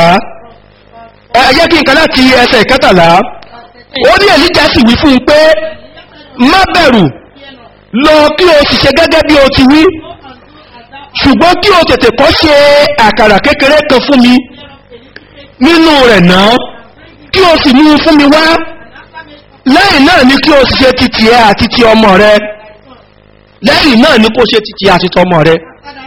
ẹ ẹ jẹ́ kí n kà láti ẹsẹ̀ ìkẹtàlá ó ní èlíjà sì wí fún un pé má bẹ̀rù lọ kí o sì ṣe gẹ́gẹ́ bí o ti wí ṣùgbọ́n kí o tètè kọ́ ṣe àkàrà kékeré kan fún mi nínú rẹ̀ náà kí o sì mú un fún mi wá lẹ́yìn náà ni kí o sì ṣe titi ẹ àti ti ọmọ rẹ lẹ́yìn náà ni kó ṣe titi ẹ àti ti ọmọ rẹ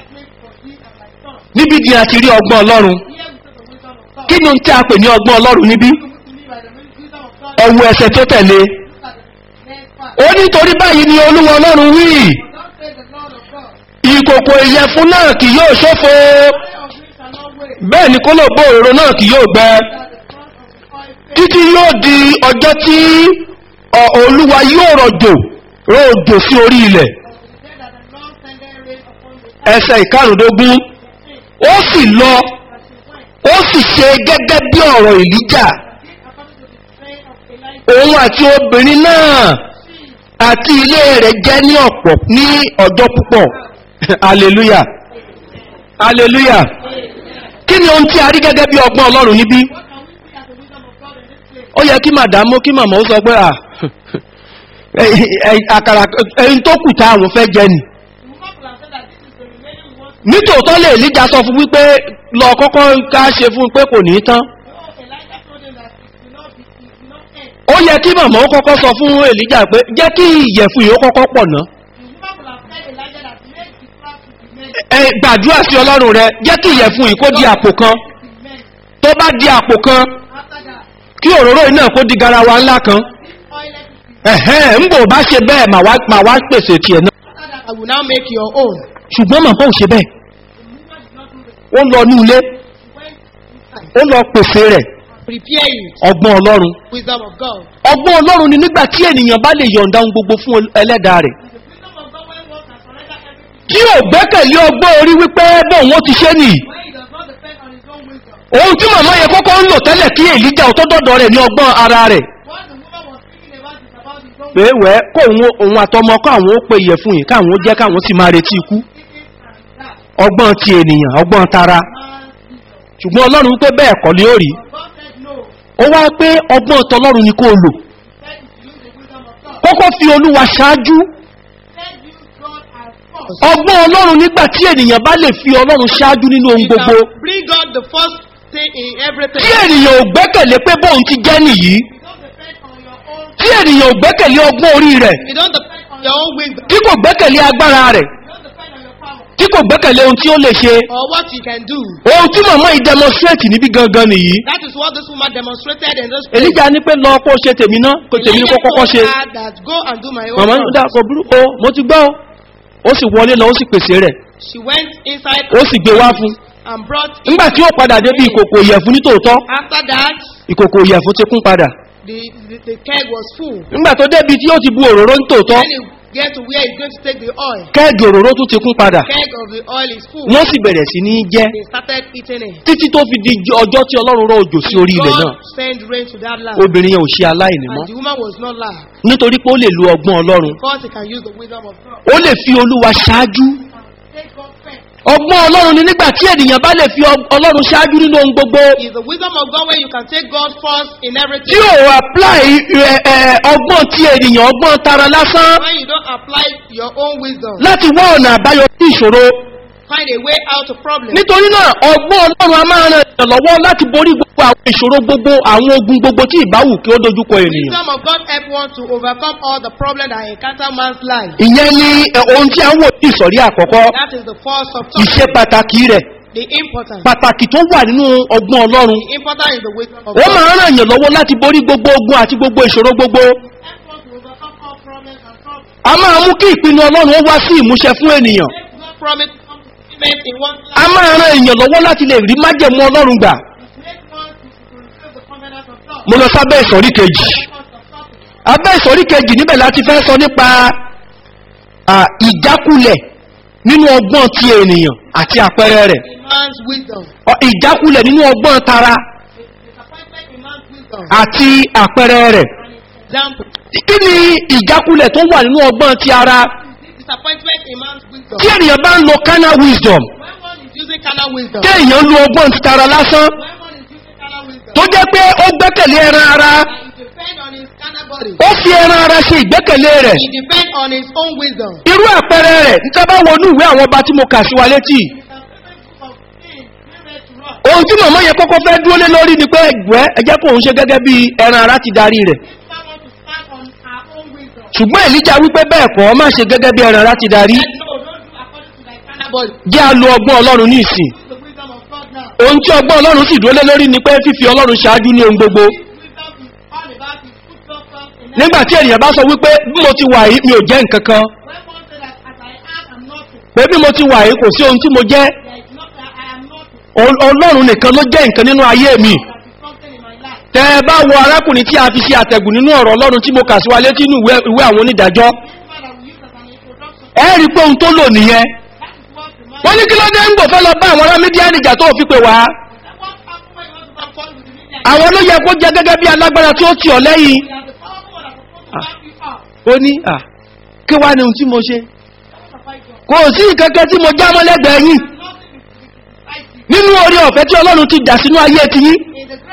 níbi di àti rí ọgbọ́n ọlọ́run kí ni ohun tí a pè ní ọgbọ́n ọlọ́run níbí ọwọ́ ẹsẹ̀ tó tẹ̀lé ó nítorí báyìí ni olúwa ọlọ́run wí ìkòkò ìyẹ̀fun náà kì yóò ṣófo bẹ́ẹ̀ ni kó lò bó òróró náà kì yóò gbẹ títí yóò di ọjọ́ tí ọ, olúwa yóò rọ̀jò rọ̀jò sí orí ilẹ̀ ẹsẹ̀ ìkarùndógún ó sì lọ ó sì ṣe gẹ́gẹ́ bí ọ̀rọ̀ ìlíjà òun àti obìnrin náà àti ilé rẹ̀ jẹ́ ní ọ̀pọ̀ ní ọjọ́ púpọ̀ hallelujah hallelujah kí ni ohun tí a rí gẹ́gẹ́ bí ọgbọ́n ọlọ́run níbí ó yẹ kí màdámú kí màmá ó sọ pé à àkàrà ẹyin tó kù tá àwọn fẹ́ jẹ nì nítòótọ́ lè líjà sọ fún wípé lọ kọ́kọ́ ká ṣe fún pé kò ní tán ó yẹ kí màmá ó kọ́kọ́ sọ fún èlíjà pé jẹ́ kí ìyẹ̀fun yìí ó kọ́kọ́ pọ̀ ná ẹ gbàdúrà sí ọlọ́run rẹ jẹ́ kí ìyẹ̀fun yìí kó di àpò kan tó bá di àpò kan kí òróró iná kó di garawa ńlá kan ẹ̀hẹ́n ń bò bá ṣe bẹ́ẹ̀ mà wá mà wá pèsè tiẹ̀ náà I will now make your own. ṣùgbọ́n màmá ò ṣe bẹ́ẹ̀ ó lọ ní ilé ó lọ pèsè rẹ̀ Prepare it. ọgbọ́n ọlọ́run Wisdom of God. ọgbọ́n ọlọ́run ni nígbà tí ènìyàn bá lè yọ̀ǹda ohun gbogbo fún ẹlẹ́dàá rẹ̀ tí ò gbẹ́kẹ̀lé ọgbọ́n orí wípé bóun ó ti ṣe nìyí ohun tí màmá yẹ kọ́kọ́ ń lò tẹ́lẹ̀ kí èlíjà ò tó dọ́dọ̀ rẹ̀ ní ọgbọ́n ara rẹ̀ pé wẹ́ kó òun òun àtọmọ káwọn ó pe ìyẹ̀fun yìí káwọn ó jẹ́ káwọn sì máa retí ikú ọgbọ́n ti ènìyàn ọgbọ́n tara ṣùgbọ́n ọlọ́run pé bẹ́ẹ̀ kọ́ ni ó rí ó wá pé ọgbọ́n tọlọ́run ni kó o lò kọ́kọ́ fi olúwa ṣáájú ọgbọ́n ọlọ́run nígbà tí ènìyàn bá lè fi ọlọ́run ṣáájú nínú ohun You gbogbo can bring God the first thing in everything. tí ènìyàn ò gbẹ́kẹ̀lé pé bóun ti jẹ́ nìyí tí ènìyàn ò gbẹ́kẹ̀lé ọgbọ́n orí rẹ̀ You don't depend on your own wisdom. tí kò gbẹ́kẹ̀lé agbára rẹ̀ You don't depend on your power tí kò gbẹ́kẹ̀lé ohun tí ó lè ṣe or what you can do. ohun tí màmá yìí demonstrate níbí gangan nìyí That is what this woman demonstrated in this place. èlíjà ní pé lọ kó ṣe tèmi ná kó tèmi ní kó kọ́kọ́ ṣe Elijah told her that go and do my own màmá ní work. dá kò burú o mo ti gbọ́ o ó sì wọlé lọ ó sì pèsè rẹ̀ She went inside ó sì gbé wá fún and brought nígbà tí ó padà débi ìkòkò ìyẹ̀fun ní tòótọ́ After that, ìkòkò ìyẹ̀fun ti kún padà the, the, the keg was full. nígbà tó débi tí ó ti bu òróró ní tòótọ́ When he get to where he's going to take the oil, kẹ́ẹ̀gì òróró tún ti kún padà keg of the oil is full. wọ́n sì bẹ̀rẹ̀ sí ní jẹ́ They started eating it. títí tó fi di ọjọ́ tí ọlọ́run rọ òjò sí orí ilẹ̀ náà God sent rain to that land. obìnrin yẹn ò ṣe aláìní mọ́ And the woman was not laughed nítorí pé ó lè lo ọgbọ́n ọlọ́run because he can use the wisdom of God. ó lè fi olúwa ṣáájú Take God first. ọgbọ́n ọlọ́run ni nígbà tí ènìyàn bá lè fi ọ- ọlọ́run ṣáájú nínú ohun gbogbo Is the wisdom of God when you can take God first in tí everything. ò apply ẹ, ẹ, ọgbọ́n tí ènìyàn ọgbọ́n tara lásán When you don't apply your own wisdom, láti wá ọ̀nà àbáyọ sí ìṣòro find a way out of problems. nítorí náà ọgbọ́n ọlọ́run a máa ran ènìyàn lọ́wọ́ láti borí gbogbo àwọn ìṣòro gbogbo àwọn ogun gbogbo tí ìbáwù kí ó dojúkọ ènìyàn Wisdom of God help one to overcome all the problems that encounter man's life. ìyẹn ni ẹ, ohun tí a ń wò ní ìsọ̀rí àkọ́kọ́ That is the first of ìṣe pàtàkì rẹ̀ The important. pàtàkì tó wà nínú ọgbọ́n ọlọ́run The important is the wisdom of ó God. máa ń ràn yàn lọ́wọ́ láti borí gbogbo ogun àti gbogbo ìṣòro gbogbo Help one to overcome all problems and problems. a máa mú kí ìpinnu ọlọ́run ó wá sí ìmúṣẹ fún ènìyàn Make God promise to come to fulfillment in one's a life. máa ran èèyàn lọ́wọ́ láti lè rí májẹ̀mú ọlọ́run gbà Make one to fulfill the covenant of God. mo lọ sábẹ́ ìsọ̀rí kejì First of all, abẹ́ ìsọ̀rí kejì níbẹ̀ láti fẹ́ sọ nípa à, ìjákulẹ̀ nínú ọgbọ́n ti ènìyàn àti àpẹẹrẹ rẹ̀ in man's wisdom. Ọ, ìjákulẹ̀ nínú ọgbọ́n tara Disappointment in man's wisdom. àti àpẹẹrẹ rẹ̀ And its example. kí ni ìjákulẹ̀ tó wà nínú ọgbọ́n ti ara Disappointment in man's wisdom. tí ènìyàn bá ń lo carnal wisdom When one is using carnal wisdom. tí èèyàn lo ọgbọ́n ti tara lásán When one is using carnal wisdom. tó jẹ́ pé ó gbẹ́kẹ̀lé ẹran ara And he depend on his carnal body. ó fi ẹran ara ṣe ìgbẹ́kẹ̀lé rẹ̀ He depend on his own wisdom. irú àpẹẹrẹ rẹ̀ níta bá wọnú ìwé àwọn ọba tí mo kà sí wa létí ohun tí màmá yẹn kọ́kọ́ fẹ́ dúró lé lórí ni pé ẹgbẹ́ ẹjẹ́ kò ń ṣe gẹ́gẹ́ bí ẹran ara ti darí rẹ̀ ṣùgbọ́n èlíjà wípé bẹ́ẹ̀ kọ́ má ṣe gẹ́gẹ́ bí ẹran ara ti darí jẹ́ a lo ọgbọ́n ọlọ́run ní ìsìn ohun tí ọgbọ́n ọlọ́run sì dúró lé lórí ni pé fífi ọlọ́run ṣáájú ní ohun gbogbo nígbà tí ènìyàn bá sọ wípé bí mo ti wà yìí mi ò jẹ́ nǹkan kan pé bí mo ti wà yìí kò sí ohun tí mo jẹ́ Ọl- ọlọ́run nìkan ló jẹ́ nǹkan nínú ayé mi tẹ́ ẹ bá wo arákùnrin tí a fi ṣe àtẹ̀gùn nínú ọ̀rọ̀ ọlọ́run tí mo kà sí wa létí nínú ìwé ìwé àwọn onídàájọ́ ẹ rí i pé ohun tó lò nìyẹn wọ́n ní kí ló dé ń gbò fẹ́ lọ bá àwọn ará mídíà nìjà tó fi pè wá àwọn ló yẹ kó jẹ gẹ́gẹ́ bí alágbára tí ó tì ọ́ lẹ́yìn ó ní à kí wá ní ohun tí mo ṣe kò sí ìkẹ́kẹ́ tí mo já mọ́ lẹ́gbẹ̀ẹ́ yìí nínú orí ọ̀fẹ́ tí ọlọ́run ti dà sínú ayé ti yín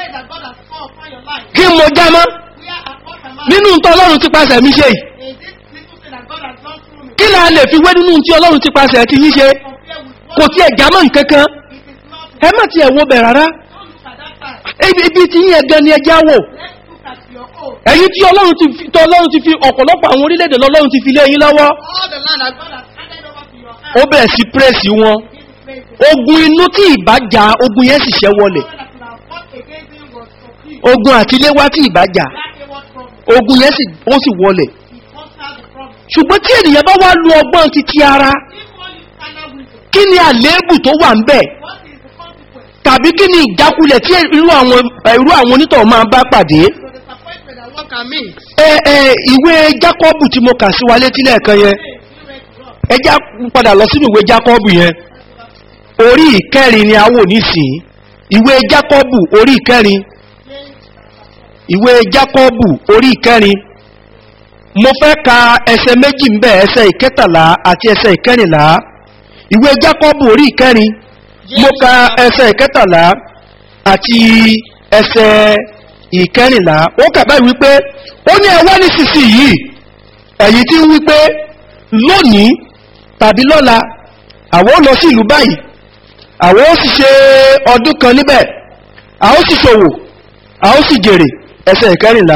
kí mo já mọ́ nínú nǹkan ọlọ́run ti pasẹ̀ mi ṣe yìí kí là lè fi wé nínú tí ọlọ́run ti pasẹ̀ ti yín ṣe kò tí ẹ̀ jámọ́ nkankan ẹ má ti ẹ̀ wo bẹ̀ rárá ibi ibi tí yín ẹ̀gẹ́ ni ẹjá wò ẹ̀yìn tí ọlọ́run ti fi tí ọlọ́run ti fi ọ̀pọ̀lọpọ̀ àwọn orílẹ̀-èdè lọ́lọ́run ti fi lé yín lọ́wọ́ All the land that God has handed over to your hand. ó bẹ̀rẹ̀ sí pírẹ́sì wọn This place, ogun inú tí ìbá jà ogun yẹn sì ṣẹ́ wọlẹ̀ God that could have fought against him was complete. ogun àtiléwá tí ìbá jà That was problem. ogun yẹn sì ó sì wọlẹ̀ He conquered the problem. ṣùgbọ́n tí ènìyàn bá wá lu ọgbọ́n ti ti ara If one is carnal wisdom, kí ni àléébù tó wà ń bẹ̀ what is the consequence? tàbí kí ni ìjákulẹ̀ tí irú àwọn irú àwọn onítọ̀ máa bá pàdé The disappointment that one can meet. ẹ ẹ ìwé jákọ́bù tí mo kà sí wa létí lẹ́ẹ̀kan yẹn Hey, you read to us. ẹ já padà lọ sínú ìwé jákọ́bù yẹn orí ìkẹrin ni a wò nísìnyí ìwé jákọ́bù orí ìkẹrin ìwé jákọ́bù orí ìkẹrin mo fẹ́ ka ẹsẹ méjì ń bẹ̀ ẹsẹ ìkẹtàlá àti ẹsẹ ìkẹrìnlá ìwé jákọ́bù orí ìkẹrin mo ka ẹsẹ ìkẹtàlá àti ẹsẹ ìkẹrìnlá ó kà báyìí wípé ó ní ẹwà nísinsìnyí ẹ̀yìn tí ń wípé lónìí tàbí lọ́la àwọn ó lọ sí ìlú báyìí àwọn ó sì ṣe ọdún kan níbẹ̀ àwọn ó sì ṣòwò àwọn ó sì jèrè ẹsẹ̀ ìkẹrìnlá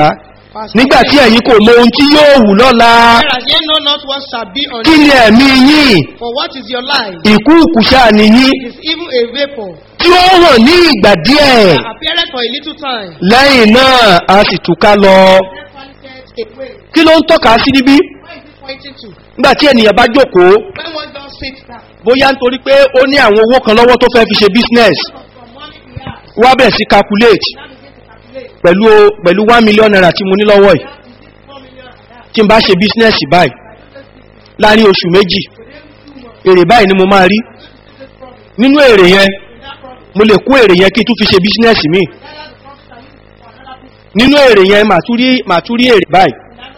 Verse nígbà tí ẹ̀yin kò mọ ohun tí yóò wù lọ́la Whereas ye know not what shall be on kí ni ẹ̀mí yín For what is your life? ìkúùkù ṣáà nìyí It is even a vapor tí ó hàn ní ìgbà díẹ̀ that appeareth for a little time. lẹ́yìn náà a sì túká lọ Then vanisheth away. kí ló ń tọ́ka sí níbí Where is it pointing to? nígbà tí ènìyàn bá jókòó When one just sits down, bóyá nítorí pé ó ní àwọn owó kan lọ́wọ́ tó fẹ́ fi ṣe business from money he has, wá bẹ̀rẹ̀ sí calculate now begin to calculate. pẹ̀lú pẹ̀lú one million naira tí mo ní lọ́wọ́ yìí That is it, four million and that. tí n bá ṣe business báyìí láàrin oṣù méjì èrè báyìí ni mo máa rí nínú èrè yẹn mo lè kó èrè yẹn kí n tún fi ṣe business mi nínú èrè yẹn màá tún rí màá tún rí èrè báyìí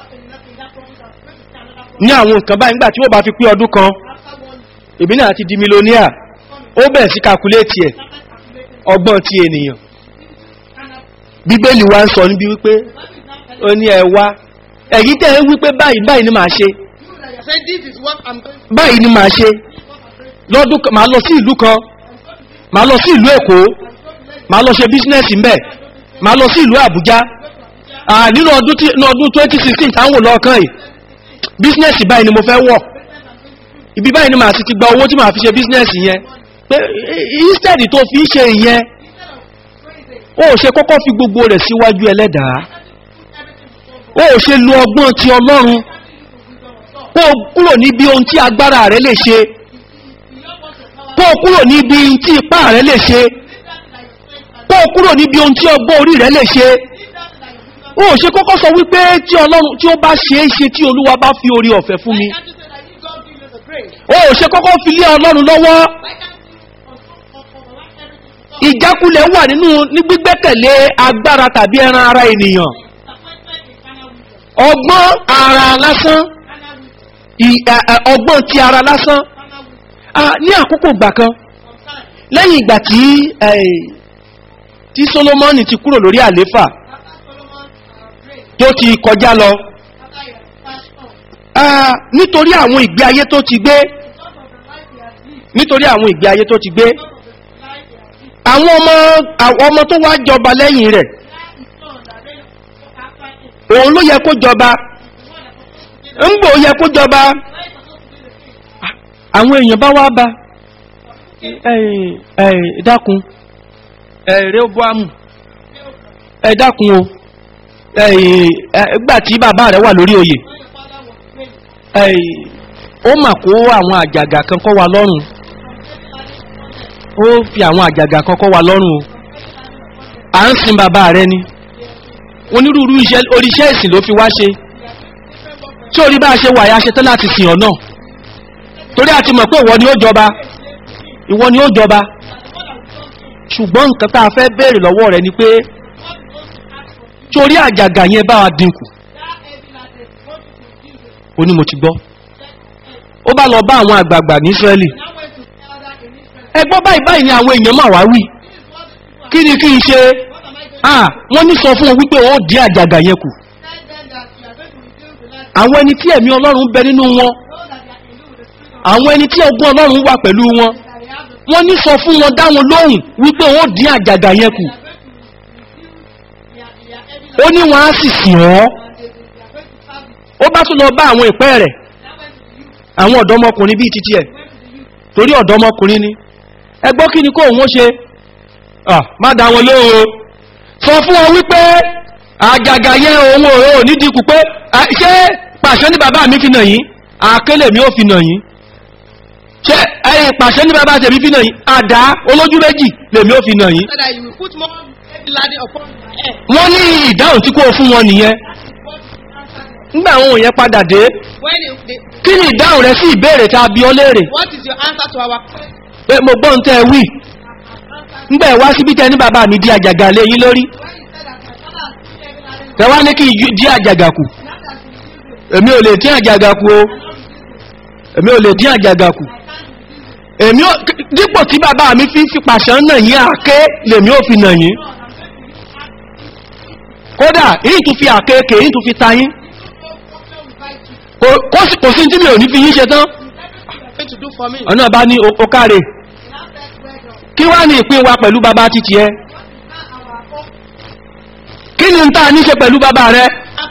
ní àwọn nǹkan báyìí nígbà tí ó bá fi pé ọdún kan èmi náà ti di millionaire ó bẹ̀rẹ̀ sí calculate ẹ̀ ọgbọ́n ti ènìyàn bíbélì wa ń sọ níbi wípé ó ní ẹ wá ẹ̀yí tẹ́ ẹ wípé báyìí báyìí ni màá ṣe Say, this is what I'm going to báyìí ni màá ṣe lọ́dún kan màá lọ sí ìlú kan màá lọ sí ìlú èkó màá lọ ṣe bísínẹ́sì mbẹ̀ màá lọ sí ìlú àbújá Ah, nínú ọdún tí nínú ọdún twenty sixteen táwọn lọ́ọ̀kan yìí bísínẹ́sì báyìí ni mo fẹ́ wọ̀ ibi báyìí ni màá sì ti gba owó tí màá fi ṣe bísínẹ́sì yẹn pé eh, instead tó fi ń ṣe ìyẹn ó ṣe kọ́kọ́ fi gbogbo rẹ̀ síwájú ẹlẹ́dàá ó ṣe lo ọgbọ́n ti ọlọ́run kó o kúrò níbi ohun tí agbára rẹ lè ṣe kó o kúrò níbi ohun tí ipá rẹ lè ṣe kó o kúrò níbi ohun tí ọgbọ́n orí rẹ lè ṣe ó ṣe kọ́kọ́ sọ wípé tí ọlọ́run tí ó bá ṣe é ṣe tí olúwa bá fi orí ọ̀fẹ́ fún mi Why can't you say that you God give you the grace? ó ṣe kọ́kọ́ fi lé ọlọ́run lọ́wọ́ Why can't you override everything to God? ìjákulẹ̀ wà nínú ní gbígbẹ́kẹ̀lé agbára tàbí ẹran ara ènìyàn Disappointment in carnal wisdom. ọgbọ́n ara lásán Carnal wisdom. ì- ẹ- ẹ, ọgbọ́n ti ara lásán Carnal wisdom. Ah, ní àkókò ìgbà kan From time. lẹ́yìn ìgbà tí eh, tí solomoni ti kúrò lórí àléfà After Solomon uh, prayed, tó ti kọjá lọ after he had passed on, ah, nítorí àwọn ìgbé ayé tó ti gbé because of the life he has lived, nítorí àwọn ìgbé ayé tó ti gbé because of the life he has lived, àwọn ọmọ àwọn ọmọ tó wá jọba lẹ́yìn rẹ̀ that his son that reigned after him, òun ló yẹ kó jọba the one that supposed to be the ń gbò yẹ kó jọba where he supposed to be the king, àwọn èèyàn bá wá bá ẹ̀yìn ẹ̀yìn dákun ẹ̀rẹ́ bọ́àmù ẹ dákun o ẹ̀yìn ẹgbà tí bàbá rẹ̀ wà lórí oyè when your father was praying, ẹ̀yìn ó mà kó àwọn àjàgà kan kọ́ wa lọ́rùn ó fi àwọn àjàgà kan kọ́ wa lọ́rùn o à ń sin bàbá rẹ ni onírúurú iṣẹ́ oríṣẹ́ ìsìn ló fi wá ṣe tí orí bá a ṣe wà ya ṣe tán láti sìn ọ́ náà torí a ti mọ̀ pé ìwọ ni ó jọba ìwọ ni ó jọba ṣùgbọ́n nǹkan tá a fẹ́ béèrè lọ́wọ́ rẹ ni pé tí orí àjàgà yẹn bá wa dínkù that ó heavy life, what you could give it, ní mo ti gbọ́ ó bá lọ bá àwọn àgbààgbà ní israẹli now went to elder in Israel. ẹ gbọ́ báyìí báyìí ni àwọn èèyàn máa wá wí This is what the people kí ni kí n ṣe What am I going to ah wọ́n ní sọ fún wọn wípé ó dín àjàgà yẹn kù tell them that you are going to reduce the life àwọn ẹni tí ẹ̀mí ọlọ́run bẹ nínú wọn those that they are in you with the spirit of àwọn ẹni tí ọgbọ́n ọlọ́run wà pẹ̀lú wọn that they have the wọ́n ní sọ fún wọn dá wọn lóhùn wípé ó dín àjàgà yẹn kù they are going to reduce their, their heavy ó ní wọn á sì sìn ọ́ and they, they are going to serve you. ó bá tún lọ bá àwọn ìpẹ́ rẹ̀ That went to the youth, àwọn ọ̀dọ́mọkùnrin bíi titi ẹ̀ went to the youth. torí ọ̀dọ́mọkùnrin ni ẹ gbọ́ kí ni kó òun ó ṣe Ah, má dá wọn lóhùn o sọ fún wọn wípé àjàgà yẹn òun ò ò ní dínkù pé ah, ṣé pàṣẹ ní bàbá mi fi nà yín àkélè mi ò fi nà yín ṣé ẹyìn pàṣẹ ní bàbá tèmi fi nà yín àdá olójú méjì lèmi ò fi nà yín So that you will put more heavy laden upon my head. wọ́n ní ìdáhùn tí kò fún wọn nìyẹn What is nígbà àwọn òyìn padà dé when you, they, kí ni ìdáhùn rẹ sí ìbéèrè tá a bí ọ léèrè what is your answer to our question? pé mo gbọ́n tẹ́ ẹ wí nígbà ẹ wá síbí tẹ ní bàbá mi di àjàgà lé yín lórí When you said that my father has put heavy laden ẹ wá ní kí n di àjàgà kù now that you reduce it, èmi ò lè dín àjàgà kù o èmi ò lè dín àjàgà kù èmi ò dípò tí bàbá mi fi ń fi pàṣán nà yín àké lèmi ò fi nà yín kódà èyí tún fi àkéèké èyí tún fi ta yín kò kò sí kò sí tí mi ò ní fi yín ṣe tán going to do for me. ọ̀nà bá ní o- o káre kí wá ní ìpín wa pẹ̀lú bàbá títí ẹ kí ni n ta ní ṣe pẹ̀lú bàbá rẹ Have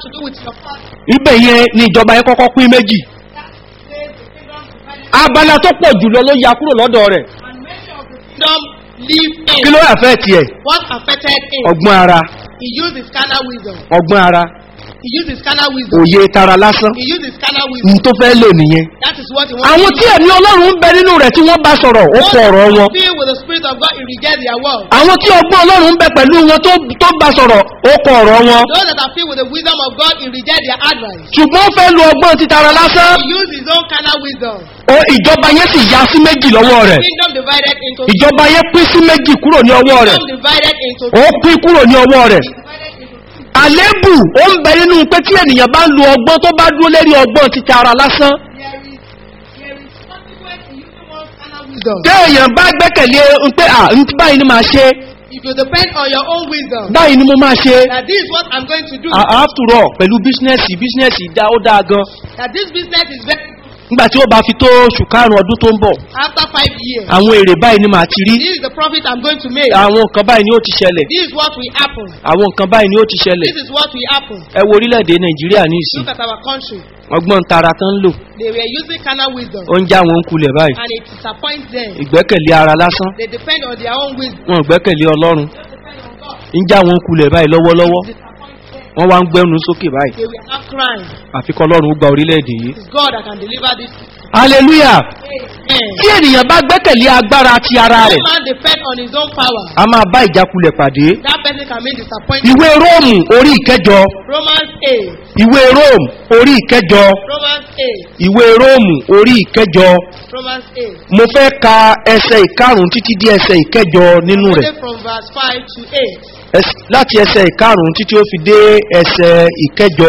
to do with your past. ibẹ̀ yẹn ni ìjọba yẹn kọ́kọ́ pín méjì That place the kingdom divided abala tó pọ̀ jùlọ ló ya kúrò lọ́dọ̀ rẹ̀ and many of the kingdom live kí in. ló yà fẹ́ tiẹ̀ What affected him? ọgbọ́n ara He used his carnal wisdom. ọgbọ́n ara He used his carnal wisdom. òye tara lásán He used his carnal ní wisdom. tó fẹ́ lò nìyẹn That is what he wanted. àwọn tí ẹ̀mí ọlọ́run ń bẹ nínú rẹ̀ tí wọ́n bá sọ̀rọ̀ ó kọ ọ̀rọ̀ wọn Filled with the spirit of God, he reject their word. àwọn tí ọgbọ́n ọlọ́run ń bẹ pẹ̀lú wọn tó tó bá sọ̀rọ̀ ó kọ ọ̀rọ̀ wọn Those that are filled with the wisdom of God, he reject their advice. ṣùgbọ́n ó fẹ́ lo ọgbọ́n ti tara lásán He used his own carnal wisdom. ó ìjọba yẹn sì ya sí méjì lọ́wọ́ rẹ̀ Kingdom divided into ìjọba yẹn pín sí méjì kúrò ní ọwọ́ rẹ̀ kingdom divided into ó pín kúrò ní ọwọ́ rẹ̀ divided into two. àlébù ó ń bẹ nínú pé tí ènìyàn bá ń lo ọgbọ́n tó bá dúró lérí ọgbọ́n ti tara lásán There is there is consequence in using one's carnal wisdom. téèyàn bá gbẹ́kẹ̀lé ń pé à ń tí báyìí ni màá ṣe If you depend on your own wisdom, báyìí ni mo máa ṣe that this is what I'm going to do. after all pẹ̀lú bísínẹ́sì bísínẹ́sì dá ó dáa gan That this business is very nígbà tí ó bá fi tó oṣù karùn-ún ọdún tó ń bọ̀ after five years. àwọn èrè báyìí ni màá ti rí This is the profit I'm going to make. àwọn nǹkan báyìí ni ó ti ṣẹlẹ̀ This is what will happen. àwọn nǹkan báyìí ni ó ti ṣẹlẹ̀ This is what will happen. ẹ wo orílẹ̀-èdè nàìjíríà ní ìsìn Look at our country. ọgbọ́n tara tán ń lò They were using carnal wisdom ó ń já wọn kulẹ̀ báyìí and it disappoints them. ìgbẹ́kẹ̀lé ara lásán They depend on their own wisdom. wọn ò gbẹ́kẹ̀lé ọlọ́run They depend on God. ń já wọn kulẹ̀ báyìí lọ́wọ́lọ́wọ́ It disappoints them. wọ́n wá ń gbẹ́nu sókè báyìí They were not crying. àfikọ́ ọlọ́run ó gba orílẹ̀-èdè yìí. It's God that can deliver this. hallelujah Amen. tí ènìyàn bá gbẹ́kẹ̀lé agbára ti ara No rẹ̀ man depend on his own power. a máa bá ìjákulẹ̀ pàdé. That person can make disappointment. ìwé róòmù orí ìkẹjọ Romans 8. ìwé róòmù orí ìkẹjọ Romans 8. ìwé róòmù orí ìkẹjọ Romans 8. mo fẹ́ ka ẹsẹ̀ ìkarùn títí dé ẹsẹ̀ ìkẹjọ nínú rẹ̀ Reading from verse 5 to 8. Ẹs- láti ẹsẹ̀ ìkarùn títí ó fi dé ẹsẹ̀ ìkẹjọ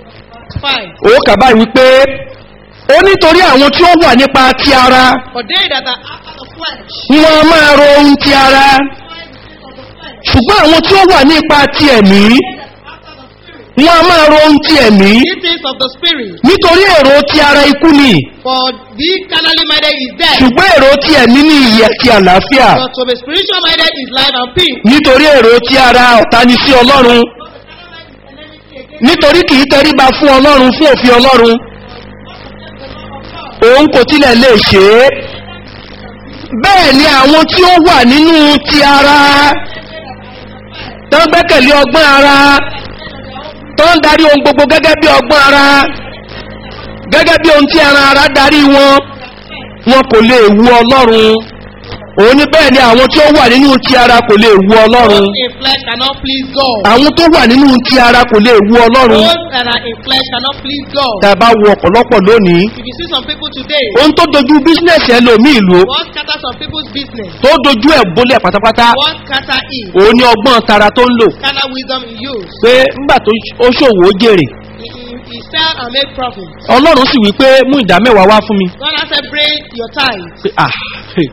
5. owó kàbá wípé ó nítorí àwọn tí ó wà nípa ti ara For they that are after the flesh, wọn a máa ro ohun ti ara find the things of the flesh. ṣùgbọ́n àwọn tí ó wà nípa ti ẹ̀mí After the spirit, wọn a máa ro ohun ti ẹ̀mí these things of the spirit. nítorí èrò ti ara ikú ni For the carnally minded is death, ṣùgbọ́n èrò ti ẹ̀mí ní ìyè àti àlàáfíà but to be spiritual minded is life and peace. nítorí èrò ti ara ọ̀tá ni sí ọlọ́run nítorí kì í tẹríba fún ọlọ́run fún òfin ọlọ́run òun kò tilẹ̀ lè ṣe é bẹ́ẹ̀ ni àwọn tí ó wà nínú ti ara tó ń gbẹ́kẹ̀lé ọgbọ́n ara tó ń darí ohun gbogbo gẹ́gẹ́ bí ọgbọ́n ara gẹ́gẹ́ bí ohun tí ara ara darí wọn wọn kò lè wu ọlọ́run òun ní bẹ́ẹ̀ ni àwọn tí ó wà nínú ti ara kò lè wu ọlọ́run Those in flesh cannot please God. àwọn tó wà nínú ti ara kò lè wu ọlọ́run Those that are in flesh cannot please God. tá a bá wo ọ̀pọ̀lọpọ̀ lónìí If you see some people today, ohun tó dojú bísínẹ̀sì ẹlòmíì lò what scatter some people's business, tó dojú ẹ̀ bólẹ̀ pátápátá what scatter is, òun ní ọgbọ́n tara tó ń lò carnal wisdom he use. pé ńgbà tó ó ṣòwò ó jèrè He, he, he sell and make profit. ọlọ́run sì wí pé mú ìdá mẹ́wàá wá fún mi God has said, bring your tithe. pé ah hey,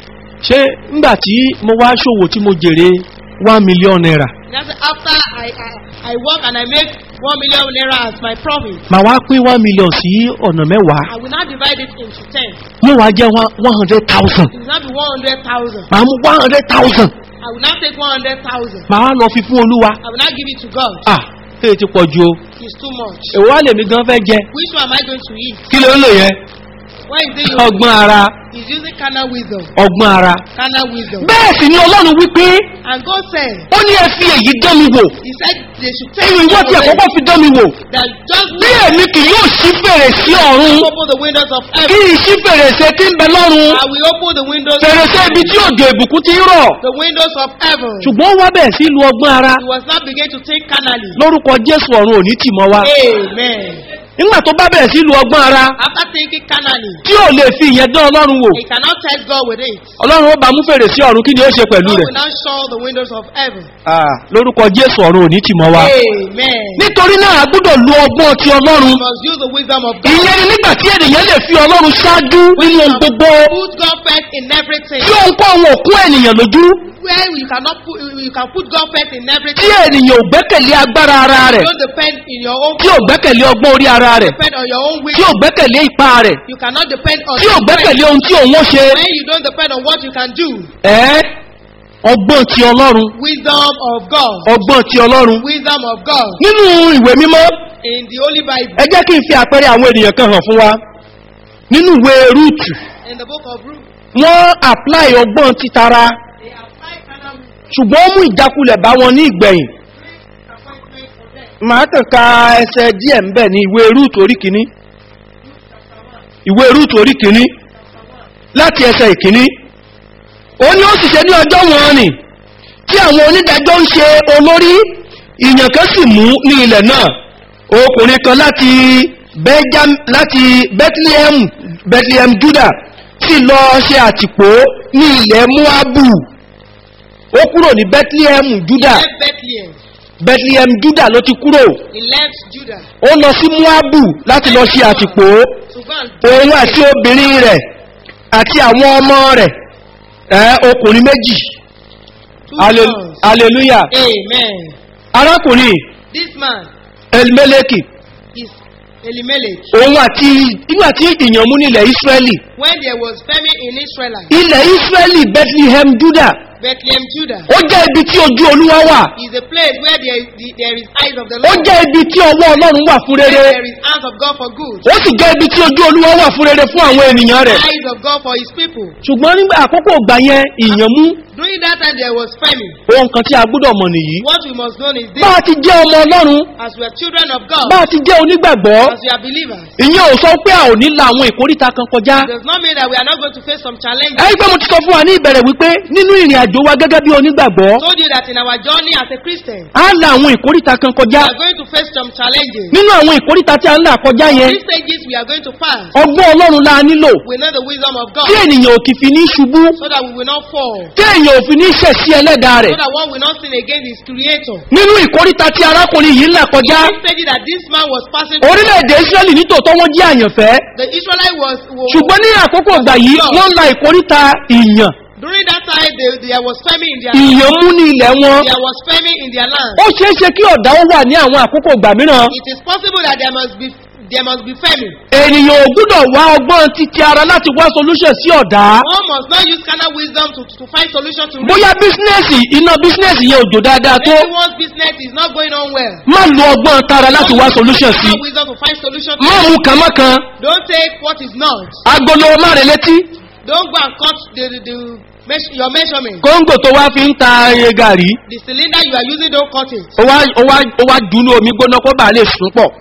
ṣé ńgbà tí mo wá ṣòwò tí mo jèrè one million naira He has said, after I, I, I work and I make one million naira as my profit, màá wá pín one million sí ọ̀nà mẹ́wàá I will now divide it into ten. yóò wá jẹ́ one hundred thousand It will now be one hundred thousand. màá mú one hundred thousand I will now take one hundred thousand. màá wá lọ fi fún olúwa I will now give it to God. ah èyí ti pọ̀ ju o It's too much. èwo wá lèmi gan fẹ́ jẹ Which one am I going to eat? kí ló ń lò yẹn Why is it you? ọgbọ́n ara He's using carnal wisdom. ọgbọ́n ara Carnal wisdom. bẹ́ẹ̀ sì ni ọlọ́run wípé And God said, ó ní ẹ fi èyí dán mi wò He said they should take ẹ̀yìn ìwọ tí away àkọ́kọ́ fi dán mi wò that just bí èmi kì yóò ṣí fèrèsé ọ̀run open the windows of kí heaven. n ṣí fèrèsé tí ń bẹ lọ́run I will open the windows fèrèsé ibi tí òjò ìbùkún ti ń rọ̀ the windows of heaven. ṣùgbọ́n ó wá bẹ̀rẹ̀ sí lu ọgbọ́n ara He was now begin to think carnally. lórúkọ jésù ọ̀run òní tì mọ́ wa Amen. nígbà tó bá bẹ̀rẹ̀ sí lu ọgbọ́n ara After thinking carnally, tí ò lè fi ìyẹn dán ọlọ́run wò he cannot test God with it. ọlọ́run ó bá mú fèrèsé ọ̀run kí ni ó ṣe pẹ̀lú God rẹ̀ will now show the windows of heaven. Ah, lórúkọ jésù ọ̀run òní tì mọ́ wa Amen. nítorí náà a gbọ́dọ̀ lu ọgbọ́n ti ọlọ́run You must use the wisdom of God. ìyẹn ni nígbà tí ènìyàn lè fi ọlọ́run ṣáájú nínú ohun gbogbo Put God first in everything. tí ohun kó àwọn òkú ènìyàn lójú Where you cannot put, you can put God first in tí everything. ènìyàn ò gbẹ́kẹ̀lé agbára ara rẹ̀ Don't depend in your own tí ò gbẹ́kẹ̀lé ọgbọ́n orí ara rẹ̀ depend on your own tí ò wisdom. gbẹ́kẹ̀lé ipá rẹ̀ You cannot depend on tí ò your strength. gbẹ́kẹ̀lé ohun tí òun ó ṣe When you don't depend on what you can do. ẹ́ ọgbọ́n ti ọlọ́run Wisdom of God. ọgbọ́n ti ọlọ́run Wisdom of God. nínú ìwé mímọ́ in the Holy Bible, ẹ jẹ́ kí n fi àpẹẹrẹ àwọn ènìyàn kan hàn fún wa nínú ìwé rúùtù in the book of Ruth, wọ́n apply ọgbọ́n títara they apply carnal wisdom, ṣùgbọ́n ó mú ìjákulẹ̀ bá wọn ní ìgbẹ̀yìn disappointment for them. màá kàn ka ẹsẹ̀ díẹ̀ ń bẹ̀ ní ìwé rúùtù orí kìíní ìwé rúùtù orí kìíní láti ẹsẹ̀ ìkíní ó ní ó sì ṣe ní ọjọ́ wọn ni tí àwọn onídàájọ́ ń ṣe olórí ìyàn kan sì mú ní ilẹ̀ náà ọkùnrin kan láti Benjam- láti bethlehem bethlehem juda sì lọ ṣe àtìpó ní ilẹ̀ moabu ó kúrò ní bethlehem juda He left Bethlehem, bethlehem juda ló ti kúrò he left Judah ó lọ sí moabu láti lọ ṣe àtìpó to go and òun àti obìnrin rẹ̀ àti àwọn ọmọ rẹ̀ ẹ́ ọkùnrin méjì two Halle- sons. hallelujah Amen. arákùnrin This man elimeleki is Elimelech. òun àti nígbà tí ìyàn mú nílẹ̀ israeli When there was famine in Israel, ilẹ̀ israeli bethlehem juda Bethlehem, Judah, ó jẹ́ ibi tí ojú olúwa wà is a place where there is, the, there is eyes of the ó Lord, jẹ́ ibi tí ọwọ́ ọlọ́run wà fún where rere there is hands of God for good, ó sì jẹ́ ibi tí ojú olúwa wà fún rere fún àwọn ènìyàn rẹ̀ eyes of God for his people. ṣùgbọ́n nígbà àkókò ìgbà yẹn ìyàn mú During that time there was famine. ohun kan tí a gbúdọ̀ mọ̀ nìyí What we must know is this, bá a ti jẹ́ ọmọ ọlọ́run as we are children of God, bá a ti jẹ́ onígbàgbọ́ as we are believers, ìyẹn ò sọ pé a ò ní la àwọn ìkóríta kan kọjá it does not mean that we are not going to face some challenges. ẹni pé mo ti sọ fún wa ní ìbẹ̀rẹ̀ wípé nínú ìrìn àjò wa gẹ́gẹ́ bí onígbàgbọ́ I told you that in our journey as a Christian, a la àwọn ìkóríta kan kọjá we are going to face some challenges. nínú àwọn ìkóríta tí a ń là kọjá yẹn These stages we are going to pass. ọgbọ́n ọlọ́run la nílò We know the wisdom of God tí ènìyàn ò kì fi ní ṣubú so that we will not fall. tí èèyàn ò fi ní ṣẹ̀ sí ẹlẹ́dàá rẹ̀ So that one will not sin against his creator. nínú ìkóríta tí arákùnrin yìí ń là kọjá In this stage that this man was passing through, orílẹ̀-èdè israẹli nítòótọ́ wọ́n jẹ́ àyànfẹ́ the Israelite was, was ṣùgbọ́n ní àkókò ìgbà yìí wọ́n ń la ìkóríta ìyàn during that time they, there was famine in their ìyàn mú ní ilẹ̀ wọn there was famine in their land. ó ṣeé ṣe kí ọ̀dà ó wà ní àwọn àkókò ìgbà mìíràn It is possible that there must be there must be famine. ènìyàn ò gbúdọ̀ wá ọgbọ́n títí ara láti wá solution sí ọ̀dà One must not use carnal wisdom to, to find solution to bóyá bísínẹ́sì iná bísínẹ́sì yẹn ò jò dáadáa tó Maybe one's business is not going on well. má lo ọgbọ́n tara láti wá solution sí Carnal wisdom to find solution to má mú kànmọ́kan Don't take what is not. agolo má rẹ létí Don't go and cut the, the, the meas- your measurement. kóńgò tó wá fi ń ta iye gàrí The cylinder you are using, don't cut it. ó wá ó wá ó wá dùn ní omi gbóná kó bàa lè sùn pọ̀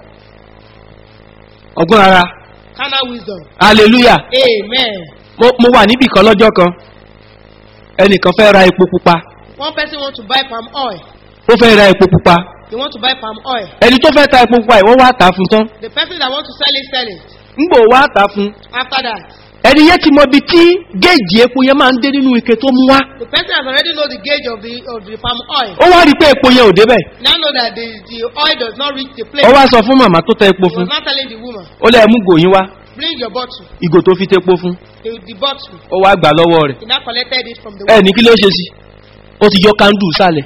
ọgbọ́n ara Carnal wisdom. hallelujah Amen. mo mo wà níbì kan lọ́jọ́ kan ẹnìkan fẹ́ ra epo pupa One person want to buy palm oil. ó fẹ́ ra epo pupa You want to buy palm oil. ẹni tó fẹ́ ta epo pupa yìí wọ́n wá tà á fún tán The person that want to sell it, sell it. ńgbò wá tà á fún After that, ẹni yẹn ti mọ ibi tí géèjì epo yẹn máa ń dé nínú ike tó mú wá the person has already know the gauge of the of the palm oil. ó wá rí i pé epo yẹn ò débẹ̀ Now know that the, the oil does not reach the ó place. wá sọ fún màmá tó tẹ epo He fún was not telling the woman, ó lẹ́ẹ̀ mú gòyìn wá bring your bottle. ìgò tó fi tepo fún The, the bottle. ó wá gbà lọ́wọ́ rẹ̀ He now collected it from the ẹ woman. ní kí ló ṣe sí ó ti yọ kándù sálẹ̀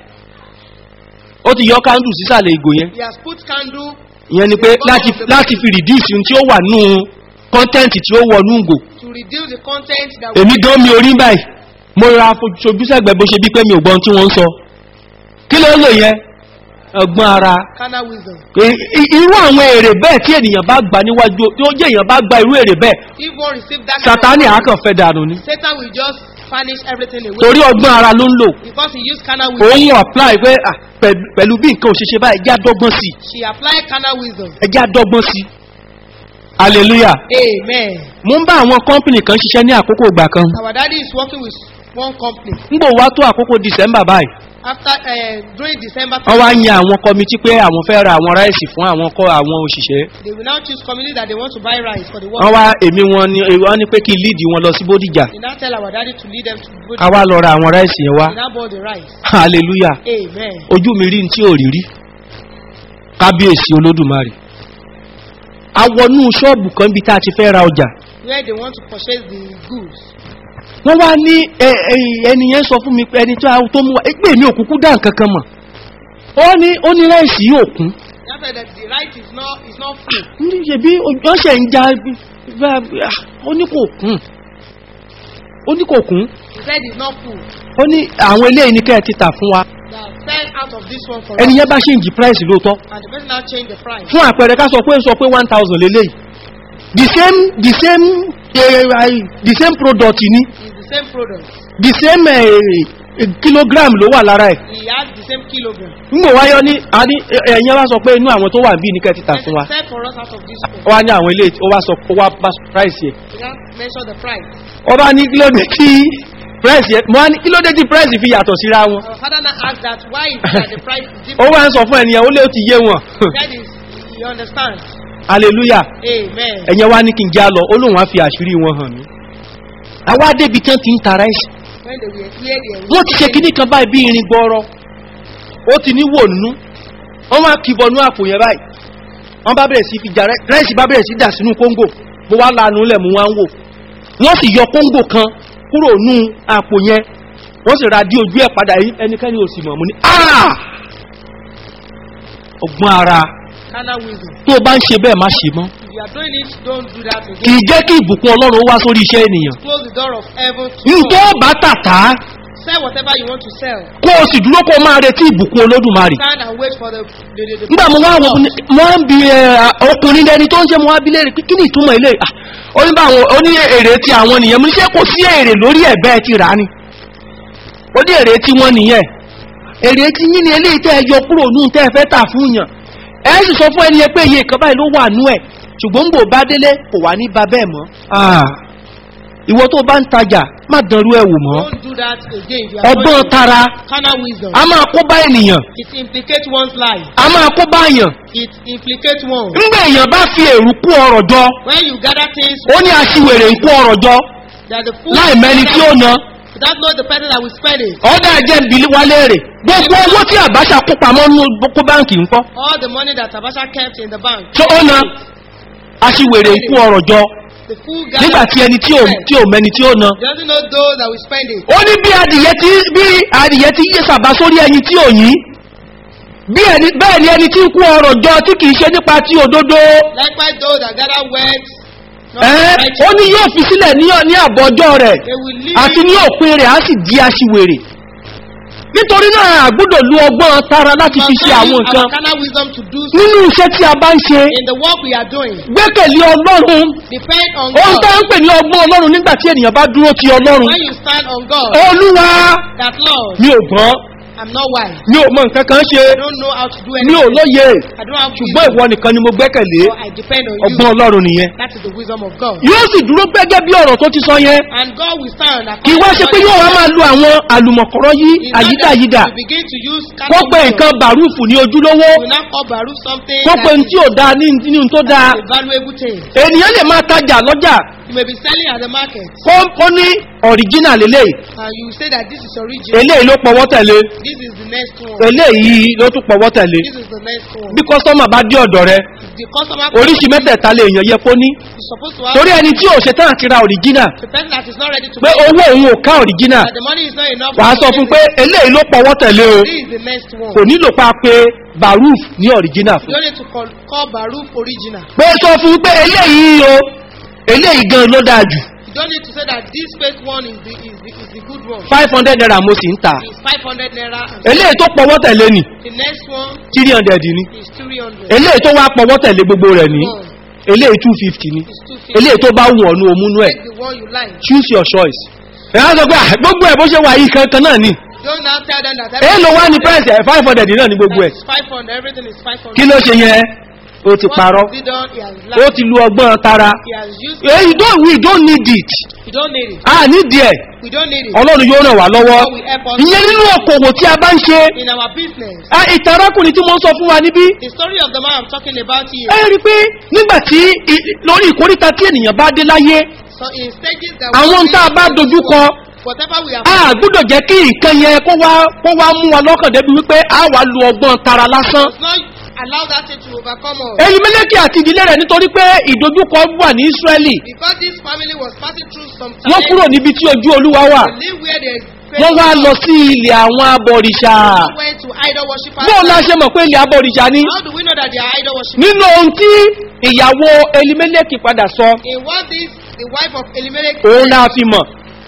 ó ti yọ kándù sísàlẹ̀ ìgò yẹn He has put candle ìyẹn ni pé láti láti fi reduce ohun tí ó wà nù kọ́ńtẹ́ǹtì tí ó wọ nù gò to reduce the content that èmi gan mi orí báyìí mo ra sojú sẹ́gbẹ̀ẹ́ bó ṣe bí pé mi ò gbọ́n tí wọ́n ń sọ kí ló ń lò yẹn ọgbọ́n ara carnal wisdom. I- i- irú àwọn èrè bẹ́ẹ̀ tí ènìyàn bá gbà níwájú tí ó jẹ́ èèyàn bá gba irú èrè bẹ́ẹ̀ If one receive that kind sátani of àákàn fẹ́ dànù ni Satan will just vanish everything away torí ọgbọ́n ara ló ń lò because he used carnal wisdom. òun apply pé ah, pẹ̀lú- pẹ̀lú bí nǹkan ò ṣe ṣe báyìí ẹjẹ́ àdọ́gbọ́n sí i She applied carnal wisdom. ẹjẹ́ àdọ́gbọ́n sí i hallelujah Amen. mo ń bá àwọn kọ́ńpìnì kan ṣiṣẹ́ ní àkókò ìgbà kan Our daddy is working with one company. nígbò wá tó àkókò december báyìí After uh, during December, wọ́n wá yan àwọn kọmití pé àwọn fẹ́ ra àwọn ráìsì fún àwọn kọ́ àwọn òṣìṣẹ́ they will now choose community that they want to buy rice for the work. wọ́n wá èmi wọn ni wọ́n ní pé kí n líìdì wọn lọ sí bódìjà They now tell our daddy to lead them to good. ká wá lọ ra àwọn ráìsì yẹn wá They now bought the rice. hallelujah Amen. ojú mi rí ní tí ò rí rí kábíyèsí olódùmarè awọnú ṣọ́ọ̀bù kan bí tá a ti fẹ́ ra ọjà Where they want to purchase the goods. wọ́n wá ní ẹ- ẹ- ẹni yẹn sọ fún mi pé ẹni tó a- tó mú wa ẹgbẹ́ mi òkúkú dá nǹkan kan mọ̀ ó ní ó ní ráìsì yóò kún They said that the rice is not is not full. ní ṣebí wọ́n ṣe ń ja bá- ó ní kò kún ó ní kò kún He said it's not full. ó ní àwọn eléyìí ní kẹ́ ẹ ti tà fún wa That said buy out of this one for us. ẹni yẹn bá ṣéǹjì price lóòótọ́ And the person now change the price. fún àpẹẹrẹ ká sọ pé ó sọ pé one thousand lélẹ́yìí the same the same eh, the same product ni It's the same product. the same eh, kilogram ló wà lára ẹ̀ He has the same kilogram. ngbò wáyọ ní a ní ẹ̀yìn wá sọ pé inú àwọn tó wà bí ní kẹ́ ti tà fún wa Sell for us out of this one. ó wá ní àwọn ilé ó wá sọ ó wá bá price yẹ You can't mention the price. ó bá ní kí ló dé tí price yẹ mo wá ní kí ló dé tí price fi yàtọ̀ síra wọn Our father now asked that why is it that the price is ó different? wá ń sọ fún ẹnìyàn ó lé ó ti yé wọn That is, you understand. hallelujah Amen. ẹ̀yẹn wá ní kí n já lọ ó lóun á fi àṣírí wọn hàn mí àwa débi tán ti ń ta rice When they were here, they were wọ́n ti ṣe kíní kan báyìí bí irin gbọ́rọ́ ó ti ní wò nú wọ́n máa kìbọ̀ nú àpò yẹn báyìí wọ́n bá bẹ̀rẹ̀ sí fi jà rẹ́ẹ̀sì bá bẹ̀rẹ̀ sí dà sínú kóńgò bó wá lanu lẹ̀ mú wá ń wò wọ́n sì yọ kóńgò kan kúrò nú àpò yẹn wọ́n sì ra dí ojú ẹ̀ padà yìí ẹnikẹ́ni ò sì mọ̀ mú ní "Ah!" ọgbọ́n ara carnal wisdom. tó o bá ń ṣe bẹ́ẹ̀ má ṣe mọ́ If you are doing it, don't do that kì again. í jẹ́ kí ìbùkún ọlọ́run ó wá sórí iṣẹ́ ènìyàn Close the door of heaven to ntọ́ God. bá tàtà Sell whatever you want to sell. kó o sì dúró kó o máa retí ìbùkún olódùmarè Stand and wait for the the the. the nígbà mo wá wọ mo wá ń bi ẹ, ọkùnrin lẹni tó ń ṣe mo wá bi léèrè pé kí ni ìtumọ̀ ilé à ó ní báwọn ó ní èrè ti àwọn nìyẹn mo ní ṣé kò sí èrè lórí ẹ̀ bẹ́ẹ̀ ti rà á ni ó ní èrè tí wọ́n nìyẹn èrè tí yín ni eléyìí tẹ́ ẹ yọ kúrò nù tẹ́ ẹ fẹ́ tà fún yàn ẹ sì sọ fún ẹni yẹn pé iye kan báyìí ló wà nú ẹ̀ ṣùgbọ́n ń bò bá délé kò wá ní ba bẹ́ẹ̀ mọ́ Ah, ìwọ tó bá ń tajà má dánrú ẹ̀ wò mọ́ Don't do that again. If you are ọgbọ́n going to- tara Carnal wisdom. a máa kó bá ènìyàn It implicates one's life. a máa kó bá èèyàn It implicates one. ńgbà èèyàn bá fi èrú kú ọrọ̀ jọ When you gather things, ó ní aṣiwèrè ń kú ọrọ̀ jọ that the food. láì mẹ́ni tí ó na Without knowing the person that will spend it. ọ̀dà ẹ̀jẹ̀ ń bilí wálé rè gbogbo owó tí àbáṣà kó pamọ́ ní kó báǹkì ń kọ́ All the money that Tabasha kept in the bank. tó ó na aṣiwèrè ń kú ọrọ̀ jọ The food nígbà tí ẹni tí ò tí ò mẹ́ni tí ó na doesn't know those that will spend it. ó ní bí adìyẹ tí bí adìyẹ tí yé sàbá sórí ẹyin tí ò yín bí ẹni bẹ́ẹ̀ ni ẹni tí ń kú ọrọ̀ jọ tí kìí ṣe nípa tí òdodo Likewise, those that gather wealth. not ẹ́ righteous, ó ní yóò fi sílẹ̀ ní ní àbọ̀jọ́ rẹ̀ They will leave àti you ní òpin rẹ̀ á sì di aṣiwèrè nítorí náà àgbúdò lu ọgbọ́n tara láti fi ṣe àwọn Our nǹkan carnal wisdom to do so nínú iṣẹ́ tí a bá ń ṣe in the work we are doing. gbẹ́kẹ̀lé ọlọ́run Depend on ohun tó God. ń pè ní ọgbọ́n ọlọ́run nígbà tí ènìyàn bá dúró ti ọlọ́run When you stand on God, olúwa that Lord, mi ò gbọ́n I'm not wise. mi ò mọ nǹkan kan ṣe I don't know how to do mi ò anything. lóye I don't have ṣùgbọ́n wisdom. ìwọ nìkan ni mo gbẹ́kẹ̀lé So I depend on ọgbọ́n you. ọlọ́run nìyẹn That is the wisdom of God. yóò sì dúró gẹ́gẹ́ bí ọ̀rọ̀ tó ti sọ yẹn And God will stand. kì í wá ṣe pé yóò wá máa lo àwọn àlùmọ̀kọ́rọ́ yí àyídáyídà We begin to use kó pe carnal nǹkan wisdom. bàrúfù ní ojúlówó We now call Baruch something kó pe that ní tí ò dáa ní ní tó dáa is a valuable thing. ènìyàn lè máa tajà lọ́jà You may be selling at the market kó kó ní ọ̀ríjínà lélẹ̀ and you say that this is original. eléyìí ló pọwọ́ tẹ̀lé This is the next one. eléyìí ló tún pọwọ́ tẹ̀lé This is the next one. bí kọ́sọ́mà bá dé ọ̀dọ̀ rẹ The customer oríṣi mẹ́tẹ̀ẹ̀ta lè èèyàn yẹ kó ní is supposed to have torí ẹni tí ò ṣe tán àti ra ọ̀ríjínà the person that is not ready to pé pay, owó òun ò ká ọ̀ríjínà that the money is not enough. wàá to sọ pay fún it. pé eléyìí ló pọwọ́ tẹ̀lé o This is the next one. kò nílò pa pé baruf ní ọ̀ríjínà You fún don't need to call, call Baruch original. pé sọ fún pé eléyìí o eléyìí gan ló dáa jù You don't need to say that this fake one is the, is the, is the good one. five hundred naira mo sì ń ta It's 500 naira and eléyìí tó pọwọ́ tẹ̀lé ni the next one three hundred ni is 300. eléyìí tó wá pọwọ́ tẹ̀lé gbogbo rẹ̀ ní eléyìí two fifty ni It's 250. eléyìí tó bá wù ọ́ ní omúnú ẹ̀ Take the one you like. choose your choice ẹ̀ á sọ pé "Ah, gbogbo ẹ̀ bó ṣe wà yìí kankan náà ni Don't now tell them that èyí ló wá ní price ẹ̀ five hundred náà ní gbogbo ẹ̀ It's 500. Everything is 500. kí ló ṣe yẹn ó ti What parọ́ has he done? He has ó lied. ti lu ọgbọ́n tara He has used Eh, you don't we don't need it We don't need it. a nídìí ẹ̀ We don't need it. ọlọ́run yóò ràn wá lọ́wọ́ God will help us ìyẹn nínú okòwò tí a bá ń ṣe in our business. Ah, ìtàn arákùnrin tí mo ń sọ fún wa níbí The story of the man I'm talking about here. ẹ rí i pé nígbà tí i- lórí ìkóríta tí ènìyàn bá dé láyé So in stages that àwọn we tá a bá dojú kọ whatever we have a gbọ́dọ̀ jẹ́ kí nǹkan yẹn kó wá kó wá mú wa lọ́kàn débi wípé a wà lu ọgbọ́n tara lásán does not allow that thing to overcome us. èyí mẹ́lẹ́kì àti ìdílé rẹ̀ nítorí pé ìdojúkọ wà ní ísírẹ́lì Because this family was passing through some wọ́n time. kúrò níbi tí ojú olúwa wà They live where they wọ́n wá lọ sí ilẹ̀ àwọn abọ̀rìṣà went to idol worshippers. bóun la ṣe mọ̀ pé ilẹ̀ abọ̀rìṣà ni How do we know that they are idol worshippers? nínú ohun tí ìyàwó elimẹ́lẹ́kì padà sọ In what this the wife of Elimelech òun la fi mọ̀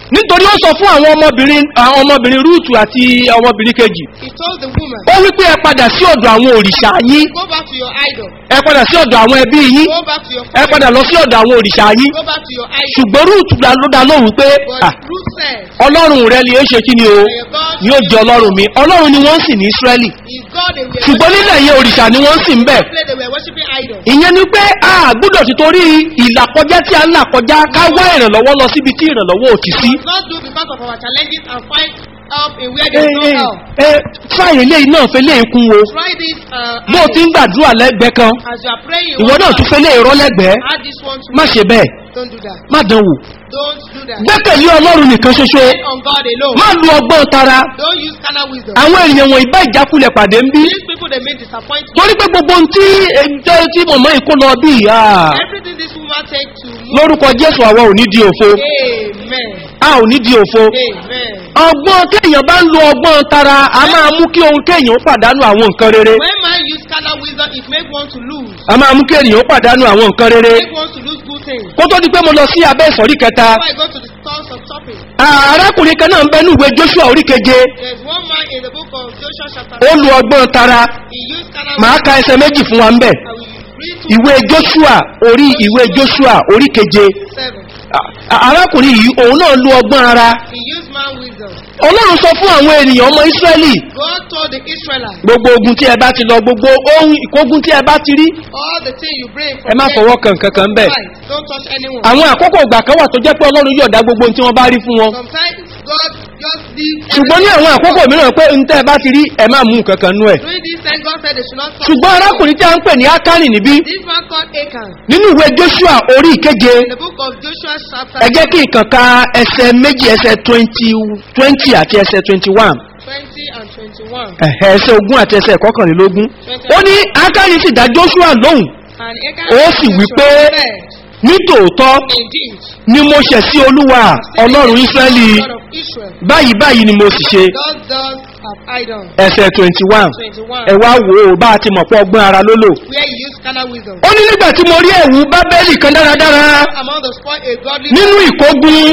nítorí ó sọ fún àwọn ọmọbìnrin àwọn ọmọbìnrin rúùtù àti ọmọbìnrin kejì He told the woman, ó wípé ẹ padà sí ọ̀dọ̀ àwọn òrìṣà yín Go back to your idol. ẹ padà sí ọ̀dọ̀ àwọn ẹbí yín Go back to your ẹ family. padà lọ sí ọ̀dọ̀ àwọn òrìṣà yín Go back to your idol. ṣùgbọ́n rúùtù dá ló dá lóhùn pé But "Ah, Ruth said, ọlọ́run rẹ ni ó ṣe kí ni o "And your God ni ó jẹ ọlọ́run mi ọlọ́run ni wọ́n sì ní ísírẹ́lì is God they were ṣùgbọ́n nílẹ̀ yẹn òrìṣà ni wọ́n sì ń bẹ̀ worshiping. They were worshiping idols. ìyẹn ni pé a gbúdọ̀ ti torí ìlàkọjá tí a ń là kọjá ká wá ìrànlọ́wọ́ lọ síbi tí ìrànlọ́wọ́ ò ti sí. We must not do because of our challenges and find help in where there is no help. fáyé eléyìí náà fẹ́ léyìí kún wo Try this uh, bó o ti ń gbàdúrà lẹ́gbẹ̀ẹ́ kan as you are praying. ìwọ náà tún fẹ́ léyìí rọ́ lẹ́gbẹ̀ẹ́ Add this one to má ṣe bẹ́ẹ̀ Don't do that. má dán wò Don't do that. gbẹ́kẹ̀lé ọlọ́run nìkan ṣoṣo Depend on God alone. má lu ọgbọ́n tara Don't use carnal wisdom. àwọn ènìyàn wọ̀nyí bá ìjákulẹ̀ pàdé ń bí These people they made disappointment. torí pé gbogbo ohun tí ẹjọ́ tí mọ̀mọ́ yìí kó lọ bí ìyá Everything this woman take to move. lórúkọ jésù àwa ò ní di òfo Amen. a ò ní di òfo Amen. ọgbọ́n kéèyàn bá ń lo ọgbọ́n tara a máa mú kí ohun kéèyàn ó pàdánù àwọn nǹkan rere When man use carnal wisdom, it make one to lose. a máa mú kí ènìyàn ó pàdánù àwọn nǹkan rere Make one to lose good things. kó tó di pé mo lọ sí abẹ́ ìsọ̀rí kẹta Before I go to the source of topic, à- arákùnrin kan náà ń bẹ ní ìwé joshua orí keje there's one man in the book of Joshua chapter ó lu ọgbọ́n tara He used carnal màá ka ẹsẹ̀ méjì fún wa ń bẹ̀ I will read to ìwé joshua orí ìwé joshua orí keje seven. À- à- arákùnrin yìí òun náà lu ọgbọ́n ara He used man wisdom. ọlọ́run sọ fún àwọn ènìyàn ọmọ ísírẹ́lì God told the Israelites, gbogbo ogun tí ẹ bá ti lọ gbogbo ohun ìkógun tí ẹ bá ti rí all the things you bring from ẹ má there fọwọ́ kan kankan bẹ́ẹ̀ Right. Don't touch anyone. àwọn àkókò ìgbà kan wà tó jẹ́ pé ọlọ́run yóò dá gbogbo ohun tí wọ́n bá rí fún wọn Sometimes God just leave ṣùgbọ́n ní àwọn àkókò mìíràn pé ń tẹ́ ẹ bá ti rí ẹ má mú nǹkan kan nú ẹ̀ During this time, God said they should not touch. ṣùgbọ́n arákùnrin tí a ń pè ní ákánì níbí This man called Achan. nínú ìwé joshua orí ìkeje In the book of Joshua chapter ẹ jẹ́ kí nǹkan ka ẹsẹ̀ méjì ẹsẹ̀ twenty twenty àti ẹsẹ̀ twenty one 20 and 21. ẹsẹ̀ ogún àti ẹsẹ̀ kọkànlélógún ó ní ákánì sì dá joshua lóhùn And Achan Ó sì wí pé, said, nítòótọ́ Indeed, ni mo ṣẹ̀ sí olúwa ọlọ́run ísírẹ́lì God of Israel, báyìí báyìí ni mo sì ṣe God does have idol. ẹsẹ̀ twenty one 21. ẹ wá wò ó bá a ti mọ̀ pé ọgbọ́n ara ló lò. Where he used carnal wisdom. ó ní nígbà tí mo rí ẹ̀wù bábẹ́lì kan dáradára Among the spoil, a godly nínú ìkógun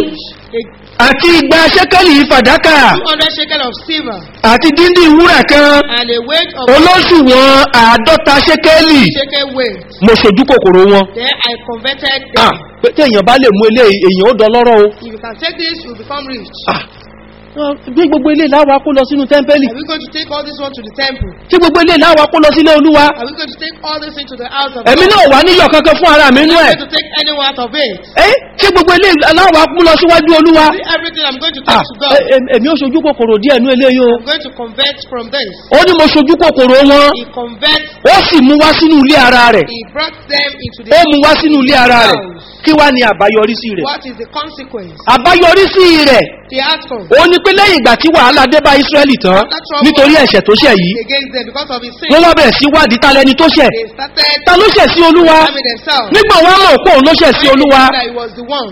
a àti igba ṣẹ́kẹ́lì fàdákà 200 shekel of silver àti díndín wúrà kan and a weight of olóṣùwọ̀n àádọ́ta ṣẹ́kẹ́lì shekel weight. mo ṣojú kòkòrò wọn. Then I converted Ah, them. pé téèyàn bá lè mú ilé èèyàn ó dọlọ́rọ̀ o. If you can take this, you will become rich. Ah, gbé gbogbo ilé láwa kó lọ sínú tẹ́ḿpẹ́lì Are we going to take all this one to the temple? tí gbogbo ilé láwa kó lọ sílé olúwa Are we going to take all this into the house of ẹ̀mí God? náà wà níyọ̀ kankan fún ara mi I'm nú not ẹ̀ going to take anyone out of it. ẹ́ tí gbogbo ilé láwa kó lọ síwájú olúwa See everything I'm going to Ah, take to God. ẹ- ẹ- èmi ó ṣojú kòkòrò díẹ̀ nú eléyìí o I'm going to convert from this. ó ní mo ṣojú kòkòrò wọn He converts, ó sì mú wá sínú ilé ara rẹ̀ he brought them into the ó mú wá sínú ilé ara rẹ̀ kí wá ní àbáyọrísí rẹ̀ What is the consequence? àbáyọrísí rẹ̀ The outcome ó ní pé lẹ́yìn ìgbà tí wàhálà dé bá ísírẹ́lì tán nítorí ẹ̀ṣẹ̀ tó ṣẹ̀ yìí against them because of his sin. wọ́n wá bẹ̀rẹ̀ sí wádìí ta lẹni tó ṣẹ̀ They started ta ló ṣẹ̀ sí olúwa harming themselves. nígbà wọn mọ̀ pé òun ló ṣẹ̀ sí olúwa That he was the one.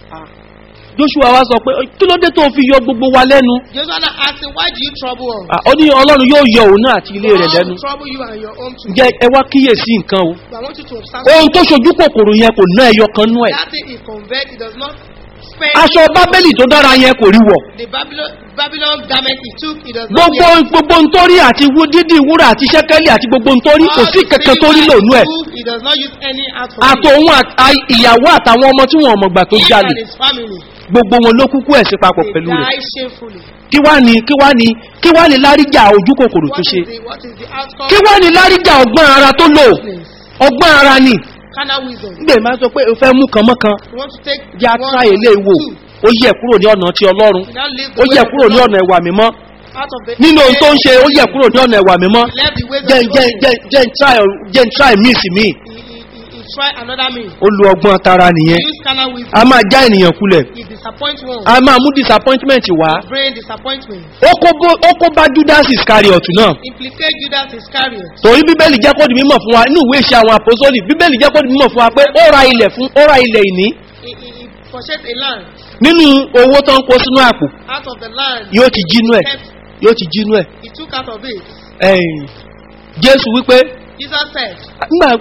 joshua wa sọ pé kí ló dé tó fi yọ gbogbo wa lẹ́nu Joshua now asked him, Why do you trouble us? Ah, ó ní ọlọ́run yóò yọ òun náà àti ilé rẹ̀ God lẹ́nu will trouble you and your home too. ǹjẹ́ ẹ wá kíyèsí nǹkan o But I want you to observe ohun tó ṣojú kòkòrò yẹn kò ná ẹyọ kan nú ẹ̀ that thing he convert, he does not spend aṣọ bábélì tó dára yẹn kò rí wọ̀ the Babylon Babylon garment he took, he does not gbogbo wear. gbogbo ntórí àti wú- dídì wúrà àti ṣẹ́kẹ́lì àti gbogbo ntórí kò All sí the kankan tó rí things lònú he ẹ̀ took, He does not use any out for àtòun àt- à- ìyàwó àtàwọn ọmọ tí wọn ò mọ̀gbà tó Him jalè and his family, gbogbo wọn ló kúkú ẹ̀sìn papọ̀ they pẹ̀lú rẹ̀ die shamefully. kí wá ní kí wá ní kí wá ní láríjà ojú kòkòrò tó What ṣe is the what is the outcome? kí wá ní láríjà ọgbọ́n ara tó lò Business. ọgbọ́n ara ni Carnal wisdom. nígbà máa sọ pé o fẹ́ mú kan mọ́ kan You want to take jẹ́ one atra ilé ìwò two. ó yẹ kúrò ní ọ̀nà ti ọlọ́run You now leave ó the yẹ ways of kúrò the ní Lord ọ̀nà ìwà mímọ́ out of the nínú ohun tó ń ṣe ó yẹ kúrò ní ọ̀nà ìwà mímọ́ He left the ways of jẹ́ the jẹ́ Lord. jẹ́ jẹ́ ń try jẹ́ ń try míì sí míì He, he, he, he try another means. ó lu ọgbọ́n tara He nìyẹn use carnal a wisdom. máa já ènìyàn kulẹ̀ He disappoint one. a máa mú disappointment wá Bring disappointment. ó kó bó- ó kó bá judas iscariot náà Implicate Judas Iscariot. torí bíbélì jẹ́ kó di mímọ̀ fún wa inú ìwé ìṣe àwọn àpòsólì bíbélì jẹ́ kó di mímọ̀ fún wa pé ó ra ilẹ̀ fún ó ra ilẹ̀ ìní He, he, he purchased a land. nínú owó tó ń kó sínú àpò Out of the land, yóò ti jínú ẹ̀ kept, yóò ti jínú ẹ̀ he took out of it. ẹ̀yìn jésù wípé Jesus said, nígbà pé "Ah,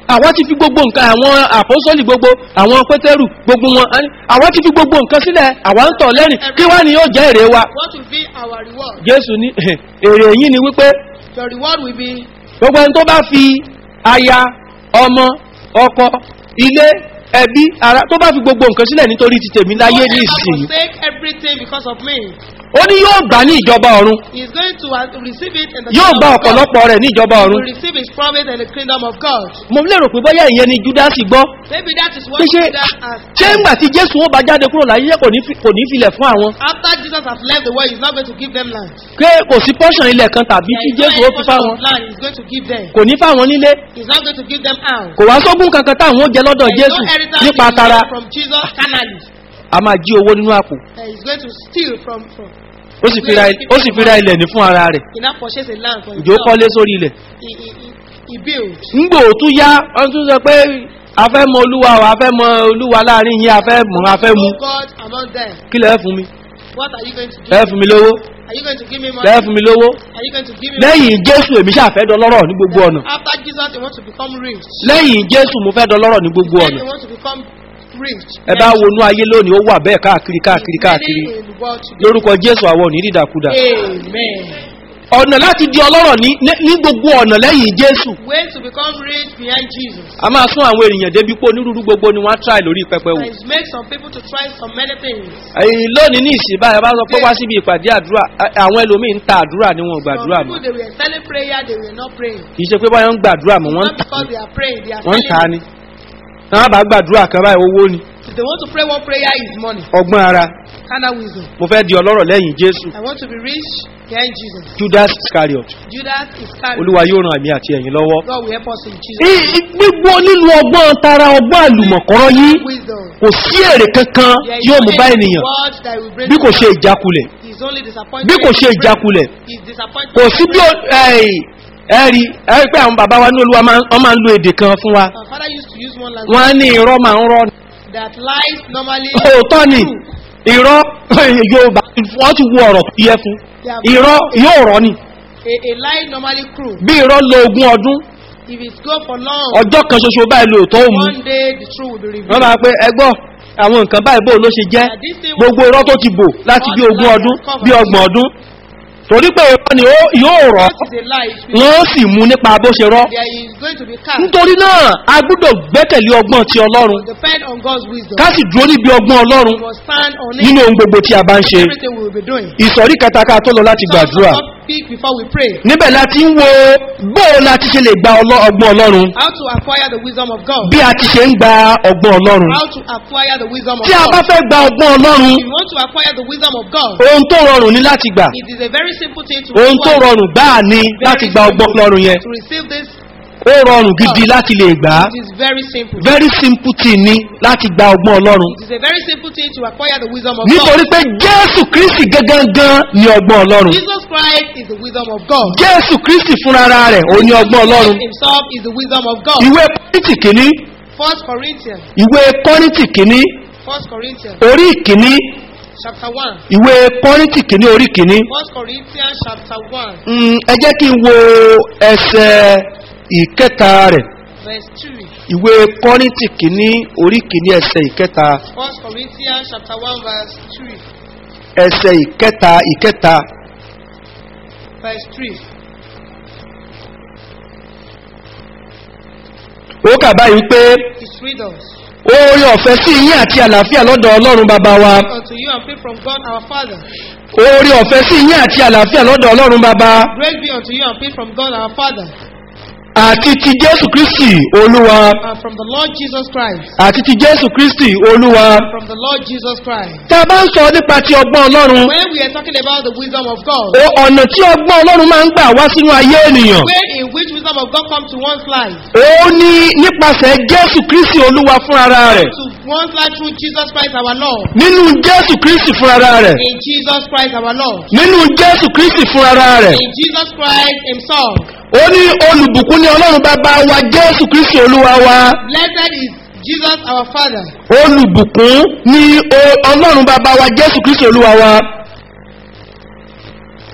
àwa ti fi gbogbo nǹkan àwọn àpọ́sọ́lì gbogbo àwọn pétérù gbogbo wọn a ní, àwa ti fi gbogbo nǹkan sílẹ̀ àwa ń tọ̀ lẹ́rìn kí wá ni yóò jẹ́ èrè wa What will be our reward? jésù ní èrè yìí ni wípé Your reward will be gbogbo ẹni tó bá fi aya ọmọ ọkọ ilé ẹbí ara tó bá fi gbogbo nǹkan sílẹ̀ nítorí ti tèmi láyé ní whoever ìsìn forsake everything because of me. ó ní yóò gbà ní ìjọba ọ̀run He is going to uh, receive it in the yóò kingdom gba of God. ọ̀pọ̀lọpọ̀ rẹ̀ ní ìjọba He ọ̀run will receive his promise in the kingdom of God. mo lérò pé bóyá ìyẹn ni júdásì gbọ́ Maybe that is what pé ṣé Judah has ṣé ńgbà tí jésù ó bá jáde kúrò láyé kò ní fi- kò ní filẹ̀ fún àwọn After Jesus has left the world, he's not going to give them land. pé kò sí pọ́ṣàn ilẹ̀ kan tàbí There tí is no jésù ó any fi portion fáwọn of land he's going to give them. kò ní fáwọn nílé He's not going to give them out. kò wá sógún kankan táwọn ó jẹ lọ́dọ̀ There is jésù no inheritance nípa he will tara get from Jesus carnally. a máa jí owó nínú àpò Uh, he's going to steal from, from. ó sì fi ra il- ó sì fi ra ilẹ̀ ní fún ara rẹ̀ He now purchase a land for ìjó himself. kọ́lé sórí ilẹ̀ He, he, he, he built. ńgbò tún yá wọ́n tún sọ pé a fẹ́ mọ olúwa o a fẹ́ mọ olúwa láàrin yín a fẹ́ mọ̀ a fẹ́ mu Oh God among them. kí lẹ́ẹ̀ fún mi What are you going to do? lẹ́ẹ̀ fún mi lówó Are you going to give me money? lẹ́ẹ̀ fún mi lówó Are you going to give me lẹ́yìn jésù èmi ṣàfẹ́ dọlọ́rọ̀ ní gbogbo ọ̀nà money? After Jesus, he wants to become rich. lẹ́yìn jésù mo fẹ́ dọlọ́rọ̀ ní gbogbo Then ọ̀nà he wants to become rich. ẹ bá wọnú ayé lónìí ó wà bẹ́ẹ̀ káàkiri káàkiri káàkiri Many in the world today. lórúkọ jésù àwọn ò ní dídàkudà Amen. ọ̀nà láti di ọlọ́rọ̀ ní ní- ní gbogbo ọ̀nà lẹ́yìn jésù Way to become rich behind Jesus. a máa sún àwọn ènìyàn débi pé onírúurú gbogbo ni wọ́n á try lórí pẹpẹ wò And it makes some people to try some many things. ẹ̀yìn lónìí ní ìsìn báyìí a bá sọ pé wá síbi ìpàdé àdúrà a- àwọn ẹlòmíì ń ta àdúrà ni wọn ò Some gbàdúrà mọ́ people, they were selling prayer, they were not praying. kì í ṣe pé báyọ̀ ń gbàdúrà mọ́ wọ́n ń Not because they are praying, they are wọ́n ń ta selling. ni náà bá gbàdúrà kan báyìí owó ni If they want to pray one prayer is money. ọgbọ́n ara Carnal wisdom. mo fẹ́ di ọlọ́rọ̀ lẹ́yìn jésù I want to be rich behind Jesus. judas iscariot Judas is carried. olúwa yóò ran àmì àti ẹ̀yìn lọ́wọ́. God will help us in Jesus. Í- í- gbígbó nínú ọgbọ́n tara ọgbọ́n àlùmọ̀kọ́rọ́ yìí Wisdom. kò sí èrè kankan There tí is ó mú only bá a ènìyàn reward that will bring bí kò to ṣe us. ìjákulẹ̀ He's only disappointed. bí kò ṣe ìjákulẹ̀ He's disappointed. kò sí bí ó ẹ̀rì ẹ̀rì ẹ̀rì pé àwọn bàbá wa ní olúwa máa ń- wọ́n máa ń lo èdè kan fún wa Our father used to use one language wọ́n á ní irọ́ máa ń rọ́ ni. that lies normally. òótọ́ ni irọ́ yorùbá wọ́n ti wo ọ̀rọ̀ yẹ fún irọ́ yóò rọ́ ni A, a lie normally cruel. bí irọ́ lo ogún ọdún If it go for long, ọjọ́ kan ṣoṣo báyìí lóòótọ́ ó mu one day the truth will be revealed. wọ́n máa pe ẹgbọ́ àwọn nǹkan báyìí bó ló ṣe jẹ́ That this thing gbogbo irọ́ tó ti bò láti bí ogún ọdún bí ọgbọ̀n ọdún torí pé irọ́ ni ó- yóò rọ́ What is a lie? It will- wọ́n sì mú nípa bó ṣe rọ́ There is going to be cast. nítorí náà a gbúdọ̀ gbẹ́kẹ̀lé ọgbọ́n ti ọlọ́run Depend on God's wisdom. ká sì dúró níbi ọgbọ́n ọlọ́run We must stand on it. nínú ohun gbogbo tí a bá ń ṣe Everything we will be doing. ìsọ̀rí kẹta ká tó lọ láti gbàdúrà Some speak before we pray. níbẹ̀ láti ń wo bóò láti ṣe lè gba ọlọ́- ọgbọ́n ọlọ́run How to acquire the wisdom of God. bí a ti ṣe ń gba ọgbọ́n ọlọ́run How to acquire the wisdom of tí a bá God. fẹ́ gba ọgbọ́n ọlọ́run If you want to acquire the wisdom of God, ohun tó rọrùn ní láti gbà it is a very simple thing to ohun tó acquire. rọrùn gbáà ni láti gba ọgbọ́n ọlọ́run yẹn To receive this, ó rọrùn gidi láti lè gbà á it is very simple. very simple thing ni láti gba ọgbọ́n ọlọ́run It is a very simple thing to acquire the wisdom of nítorí God. pé jésù kristi gangan ni ọgbọ́n ọlọ́run Jesus Christ is the wisdom of God. jésù kristi fúnra rẹ̀ òun ni ọgbọ́n ọlọ́run Christ himself is the wisdom of God. ìwé kọ́rìntì kìíní First Corinthians, ìwé kọ́rìntì kìíní First Corinthians, orí ìkíní chapter one. ìwé kọ́rìntì kìíní orí ìkíní First Corinthians, chapter one, Mm, ẹ jẹ́ kí n wo ẹsẹ̀ ìkẹta rẹ̀ verse two. ìwé kọ́rìntì kìíní orí ìkíní ẹsẹ̀ ìkẹta First Corinthians, chapter one, verse three. ẹsẹ̀ ìkẹta ìkẹta Verse three. ó kà báyìí pé It reads us. oore ọ̀fẹ́ sí yín àti àlàáfíà lọ́dọ̀ ọlọ́run bàbá wa Unto you and pray from God our Father. oore ọ̀fẹ́ sí yín àti àlàáfíà lọ́dọ̀ ọlọ́run bàbá Grace be unto you and peace from God our Father àti ti jésù kristi olúwa and from the Lord Jesus Christ. àti ti jésù kristi olúwa And from the Lord Jesus Christ. tá a bá ń sọ nípa ti ọgbọ́n ọlọ́run When we are talking about the wisdom of God, o ọ̀nà tí ọgbọ́n ọlọ́run máa ń gbà wá sínú ayé ènìyàn way in which wisdom of God comes to one's life, ó ní nípasẹ̀ jésù kristi olúwa fúnra rẹ̀ to one's life through Jesus Christ our Lord. nínú jésù kristi fúnra rẹ̀ In Jesus Christ our Lord. nínú jésù kristi fúnra rẹ̀ In Jesus Christ Himself. ó ní olùbùkún ní ọlọ́run bàbá wa jésù kristi olúwa wa Blessed is Jesus our Father. olùbùkún ní o- ọlọ́run bàbá wa jésù kristi olúwa wa ó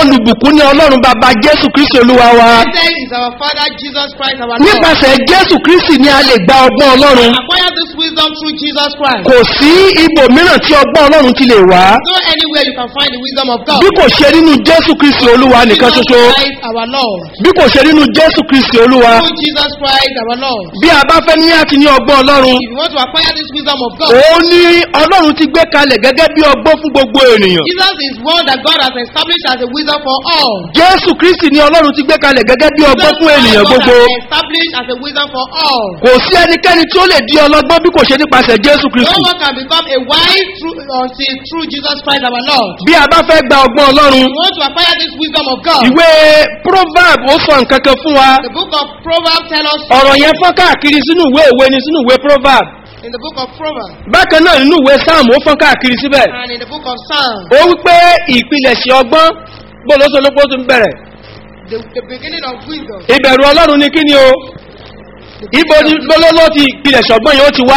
olùbùkún ní ọlọ́run bàbá jésù kristi olúwa wa Blessed is our Father Jesus Christ, our Lord. nípasẹ̀ jésù kristi ni a lè gba ọgbọ́n ọlọ́run Acquire this wisdom through Jesus Christ. kò sí ibòmíràn tí ọgbọ́n ọlọ́run ti lè wá No anywhere you can find the wisdom of God. bí kò ṣe nínú jésù kristi olúwa nìkan Jesus ṣoṣo Christ, our Lord. bí kò ṣe nínú jésù kristi olúwa Through Jesus Christ, our Lord. bí a bá fẹ́ ní àti ní ọgbọ́n ọlọ́run If you want to acquire this wisdom of God, òun ní ọlọ́run ti gbé kalẹ̀ gẹ́gẹ́ bí ọgbọ́n fún gbogbo ènìyàn Jesus is one that God has established as a wisdom for all. jésù kristi ni ọlọ́run ti gbé kalẹ̀ gẹ́gẹ́ bí ọgbọ́n Jesus fún Christ, ènìyàn God gbogbo has established as a wisdom for all. kò sí ẹnikẹ́ni tí ó lè di ọlọ́gbọ́n bí kò ṣe nípasẹ̀ jésù No kristi one can become a wise through, until through Jesus Christ our Lord. bí a bá fẹ́ gba ọgbọ́n ọlọ́run You want to acquire this wisdom of God. ìwé proverb ó sọ nǹkan kan fún wa The book of Proverbs tell us ọ̀rọ̀ yẹn fọ́n káàkiri sínú ìwé òwe ni sínú ìwé proverb in the book of Proverbs bákan náà nínú ìwé sáàmù ó fọ́n káàkiri síbẹ̀ and in the book of Psalms, ó wípé ìpilẹ̀ṣẹ̀ ọgbọ́n gbọ́dọ̀sọ̀lọ́pọ̀ tó ń bẹ̀rẹ̀ the, the beginning of wisdom. ìbẹ̀rù ọlọ́run ni kí ni o ibo ni lọ́lọ́lọ́ ti ìpilẹ̀ṣẹ̀ ọgbọ́n yẹn ó ti wá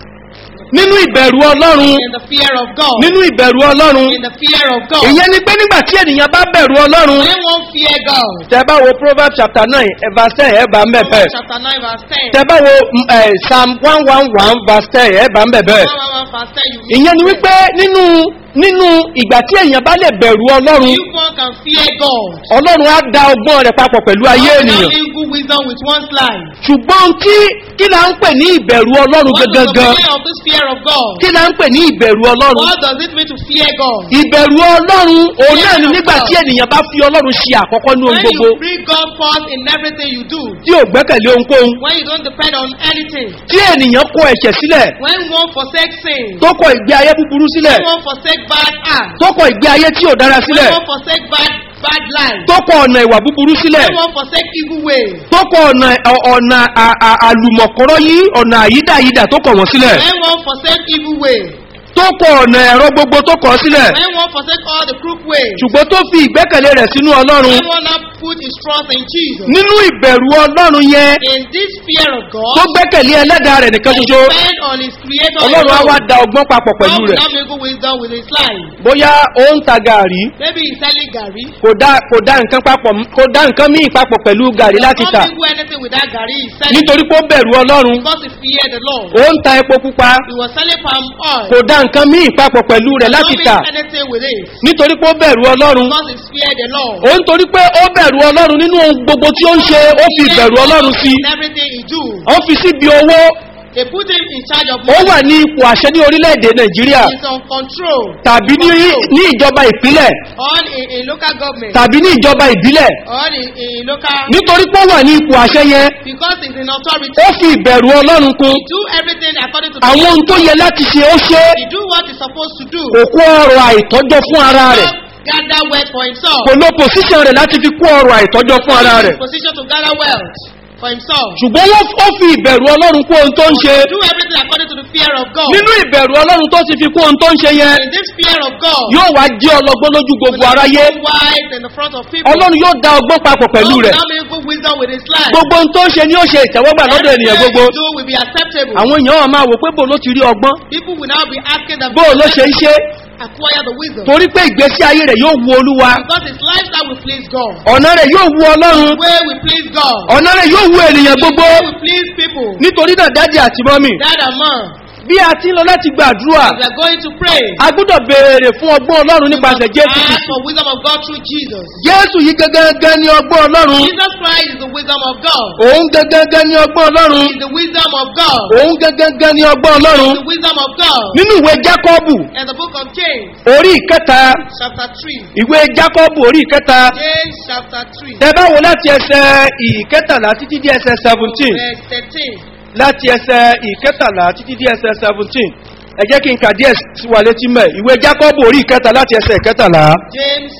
nínú ìbẹ̀rù ọlọ́run In the fear of God. nínú ìbẹ̀rù ọlọ́run In the fear of God. ìyẹn ni pé nígbà tí ènìyàn bá bẹ̀rù ọlọ́run When one fear God. tẹ bá wo proverbs chapter nine eh, verse ten ẹ bá ń bẹ̀ bẹ́ẹ̀ Proverbs chapter 9 verse 10. tẹ bá wo mm, eh, psalm one one one verse ten ẹ bá ń bẹ̀ bẹ́ẹ̀ 111 verse 10 you ìyẹn ni wípé nínú nínú ìgbà tí èèyàn bá lè bẹ̀rù ọlọ́run If one can fear God. ọlọ́run á da ọgbọ́n rẹ̀ papọ̀ pẹ̀lú ayé God ènìyàn will not good wisdom with one's life. ṣùgbọ́n tí kí la ń pè ní ìbẹ̀rù ọlọ́run What is the gangan meaning of this fear of God? kí la ń pè ní ìbẹ̀rù ọlọ́run What does it mean to fear God? ìbẹ̀rù ọlọ́run òun náà ni nígbà tí ènìyàn bá fi ọlọ́run ṣe àkọ́kọ́ ní ohun When gbogbo you bring God first in everything you do. tí ò gbẹ́kẹ̀lé ohunkóhun When you don't depend on anything. tí ènìyàn kọ ẹ̀ṣẹ̀ sílẹ̀ When one forsake sin. tó kọ ìgbé ayé búburú sílẹ̀ When one forsake bad acts. tó kọ ìgbé ayé tí ò dára When sílẹ̀ one forsake bad bad life. tó kọ ọ̀nà ìwà búburú sílẹ̀ When one forsake evil ways. tó kọ ọ̀nà ọ- ọ̀nà à- à- àlùmọ̀kọ́rọ́ yí ọ̀nà àyídàyídà tó kọ̀ wọ́n sílẹ̀ When one forsake evil ways. tó kọ ọ̀nà ẹ̀rọ gbogbo tó kọ̀ sílẹ̀ When one forsake all the crook ways. ṣùgbọ́n tó fi ìgbẹ́kẹ̀lé rẹ̀ sínú ọlọ́run When one now put his trust in Jesus. nínú ìbẹ̀rù ọlọ́run yẹn In this fear of God. tó gbẹ́kẹ̀lé ẹlẹ́dàá rẹ̀ nìkan and ṣoṣo depend on his creator. ọlọ́run á wá alone. da ọgbọ́n papọ̀ God pẹ̀lú will rẹ̀ not make good wisdom with his life. bóyá ó ń ta gàrí Maybe he's selling Gary. kò dá kò dá nǹkan papọ̀ kò dá nǹkan míì papọ̀ pẹ̀lú gàrí láti Not tà do anything with that Gary he's selling. nítorí pé ó bẹ̀rù ọlọ́run Because he feared the Lord. ó ń ta epo pupa He was selling palm oil. kò dá nǹkan míì papọ̀ pẹ̀lú rẹ̀ láti Not tà doing anything with it. nítorí pé ó bẹ̀rù ọlọ́run Because he feared the Lord. ó ń torí pé ó bẹ̀rù ọlọ́run nínú ohun gbogbo tí ó ń ṣe ó fi ìbẹ̀rù ọlọ́run sí In everything he do. ó fi síbi owó They put him in charge of ó money. wà ní ipò àṣẹ ní orílẹ̀-èdè nàìjíríà He's on control. tàbí ní ní ìjọba ìpínlẹ̀ On in, in local government. tàbí ní ìjọba ìbílẹ̀ On in, in local. nítorí pé ó wà ní ipò àṣẹ yẹn Because he's in authority. ó fi ìbẹ̀rù ọlọ́run kún He do everything according to the àwọn ohun tó yẹ láti ṣe ó ṣe He do what he's supposed to do. kò kó ọrọ̀ àìtọ́jọ́ fún ara rẹ̀ Not gather wealth for himself. kò lo pòsíṣàn rẹ̀ láti fi kó ọrọ̀ àìtọ́jọ́ fún ara He's rẹ̀ in position to gather wealth for himself. ṣùgbọ́n wọ́n ó fi ìbẹ̀rù ọlọ́run kó ohun tó ń ṣe Do everything according to the fear of God. nínú ìbẹ̀rù ọlọ́run tó ti fi kó ohun tó ń ṣe yẹn In this fear of God. yóò wá jẹ́ ọlọ́gbọ́n lójú gbogbo aráyé Wise in the front of people. ọlọ́run yóò da ọgbọ́n papọ̀ pẹ̀lú God rẹ̀ will not make good wisdom with his life. gbogbo ohun tó ń ṣe ni ó ṣe ìtẹ́wọ́gbà lọ́dọ̀ ènìyàn Everything gbogbo he do will be acceptable. àwọn èèyàn wọn máa wò pé bò ló ti rí ọgbọ́n People will now be asking them bó ló ṣe ń ṣe acquire the wisdom. torí pé ìgbésí ayé rẹ̀ yóò wu olúwa Because his lifestyle will please God. ọ̀nà rẹ̀ yóò wu ọlọ́run The way will please God. ọ̀nà rẹ̀ yóò wu ènìyàn The gbogbo way will please people. nítorí náà dájì àti mọ́mì Dad and mom. bí a ti ń lọ láti gbàdúrà We are going to pray. a gbọ́dọ̀ béèrè fún ọgbọ́n ọlọ́run nípasẹ̀ jésù Ask Kristi. for wisdom of God through Jesus. jésù yìí gẹ́gẹ́gẹ́ ní ọgbọ́n ọlọ́run Jesus Christ is the wisdom of God. òun gẹ́gẹ́gẹ́ ní ọgbọ́n ọlọ́run He is the wisdom of God. òun gẹ́gẹ́gẹ́ ní ọgbọ́n ọlọ́run The wisdom of God. nínú ìwé jákọ́bù In the book of James, orí ìkẹta chapter 3. ìwé jákọ́bù orí ìkẹta James chapter 3. tẹ bá wo láti ẹsẹ ìkẹtàlá títí dé ẹsẹ seventeen Verse 13. láti ẹsẹ ìkẹtàlá títí dé ẹsẹ seventeen ẹ jẹ́ kí n kà díẹ̀ sí wa létí mẹ́ ìwé jákọ́bù orí ìkẹta láti ẹsẹ ìkẹtàlá James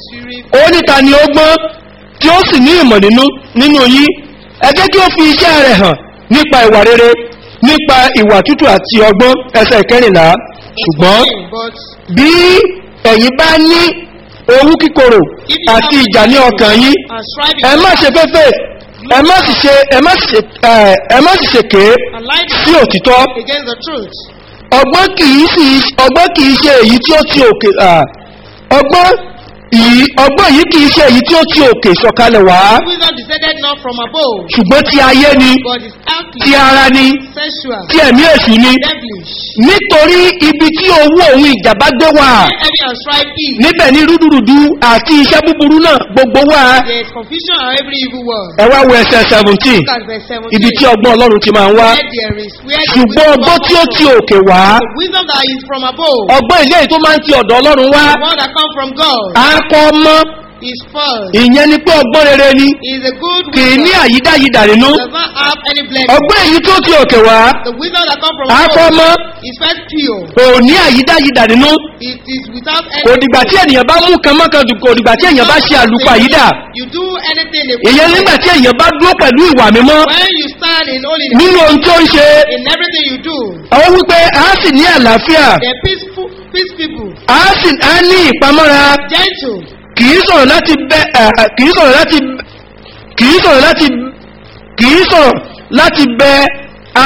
3. ó níta ni ó gbọ́n tí ó sì ní ìmọ̀ nínú nínú yín ẹ jẹ́ kí ó fi iṣẹ́ rẹ̀ hàn nípa ìwà rere nípa ìwà tútù àti ọgbọ́n ẹsẹ̀ ìkẹrìnlá ṣùgbọ́n But bí ẹ̀yin bá ní owú kíkorò if you àti have ìjà ní ọkàn yín and striving ẹ má ṣe fẹ́fẹ́ ẹ má sì ṣe ẹ má sì ṣe ẹ ẹ má sì ṣe ké and lying sí òtítọ́ against the truth. ọgbọ́n kìí sì ọgbọ́n kìí ṣe èyí tí ó ti òkè à, ọgbọ́n Ìyí ọgbọ́n yìí kìí ṣe èyí tí ó ti òkè sọ̀kalẹ̀ wá Wisdom descended not from above, ṣùgbọ́n ti ayé ni but is ti earthly, ara ni sensual, ti ẹ̀mí èṣù ni devilish. nítorí ibi tí owó òun ìjàmbá gbé wà Heavy and strife is. níbẹ̀ ní rúdurùdu àti iṣẹ́ búburú náà gbogbo wà There is confusion and every evil word. ẹ wá wo ẹsẹ̀ seventeen Look at verse 17. ibi tí ọgbọ́n ọlọ́run ti máa ń wá Where there is, where the ṣùgbọ́n wisdom ọgbọ́n tí ó comes ti from. òkè wá The wisdom that is from above, ọgbọ́n ilé yìí tó máa ń ti ọ̀dọ̀ ọlọ́run wá the one that comes from God, á kọ́ mọ́ is first. ìyẹn ni pé ọgbọ́n rere ni Is a good kì í ní wisdom. àyídáyidà nínú Does not have any blemish. ọgbọ́n èyí tó ti òkè wá The wisdom that comes from á kọ́ above mọ́ is first pure. kò ní àyídáyidà nínú It is without any. kò dìgbà tí ènìyàn bá mú kan mọ́kan dùn kò dìgbà tí ènìyàn bá ṣe àlùkò àyídà You do anything. in ìyẹn nígbà tí ènìyàn bá dúró pẹ̀lú ìwà mímọ́ When you stand in holiness, nínú ohun tó ń ṣe in everything you do, àwọn wípé a sì ní àlàáfíà they're peaceful, peace people, a sì á ní ìpamọ́ra gentle, kì í sọ̀rọ̀ láti bẹ ẹ̀, ẹ̀, kì í sọ̀rọ̀ láti kì í sọ̀rọ̀ láti kì í sọ̀rọ̀ láti bẹ a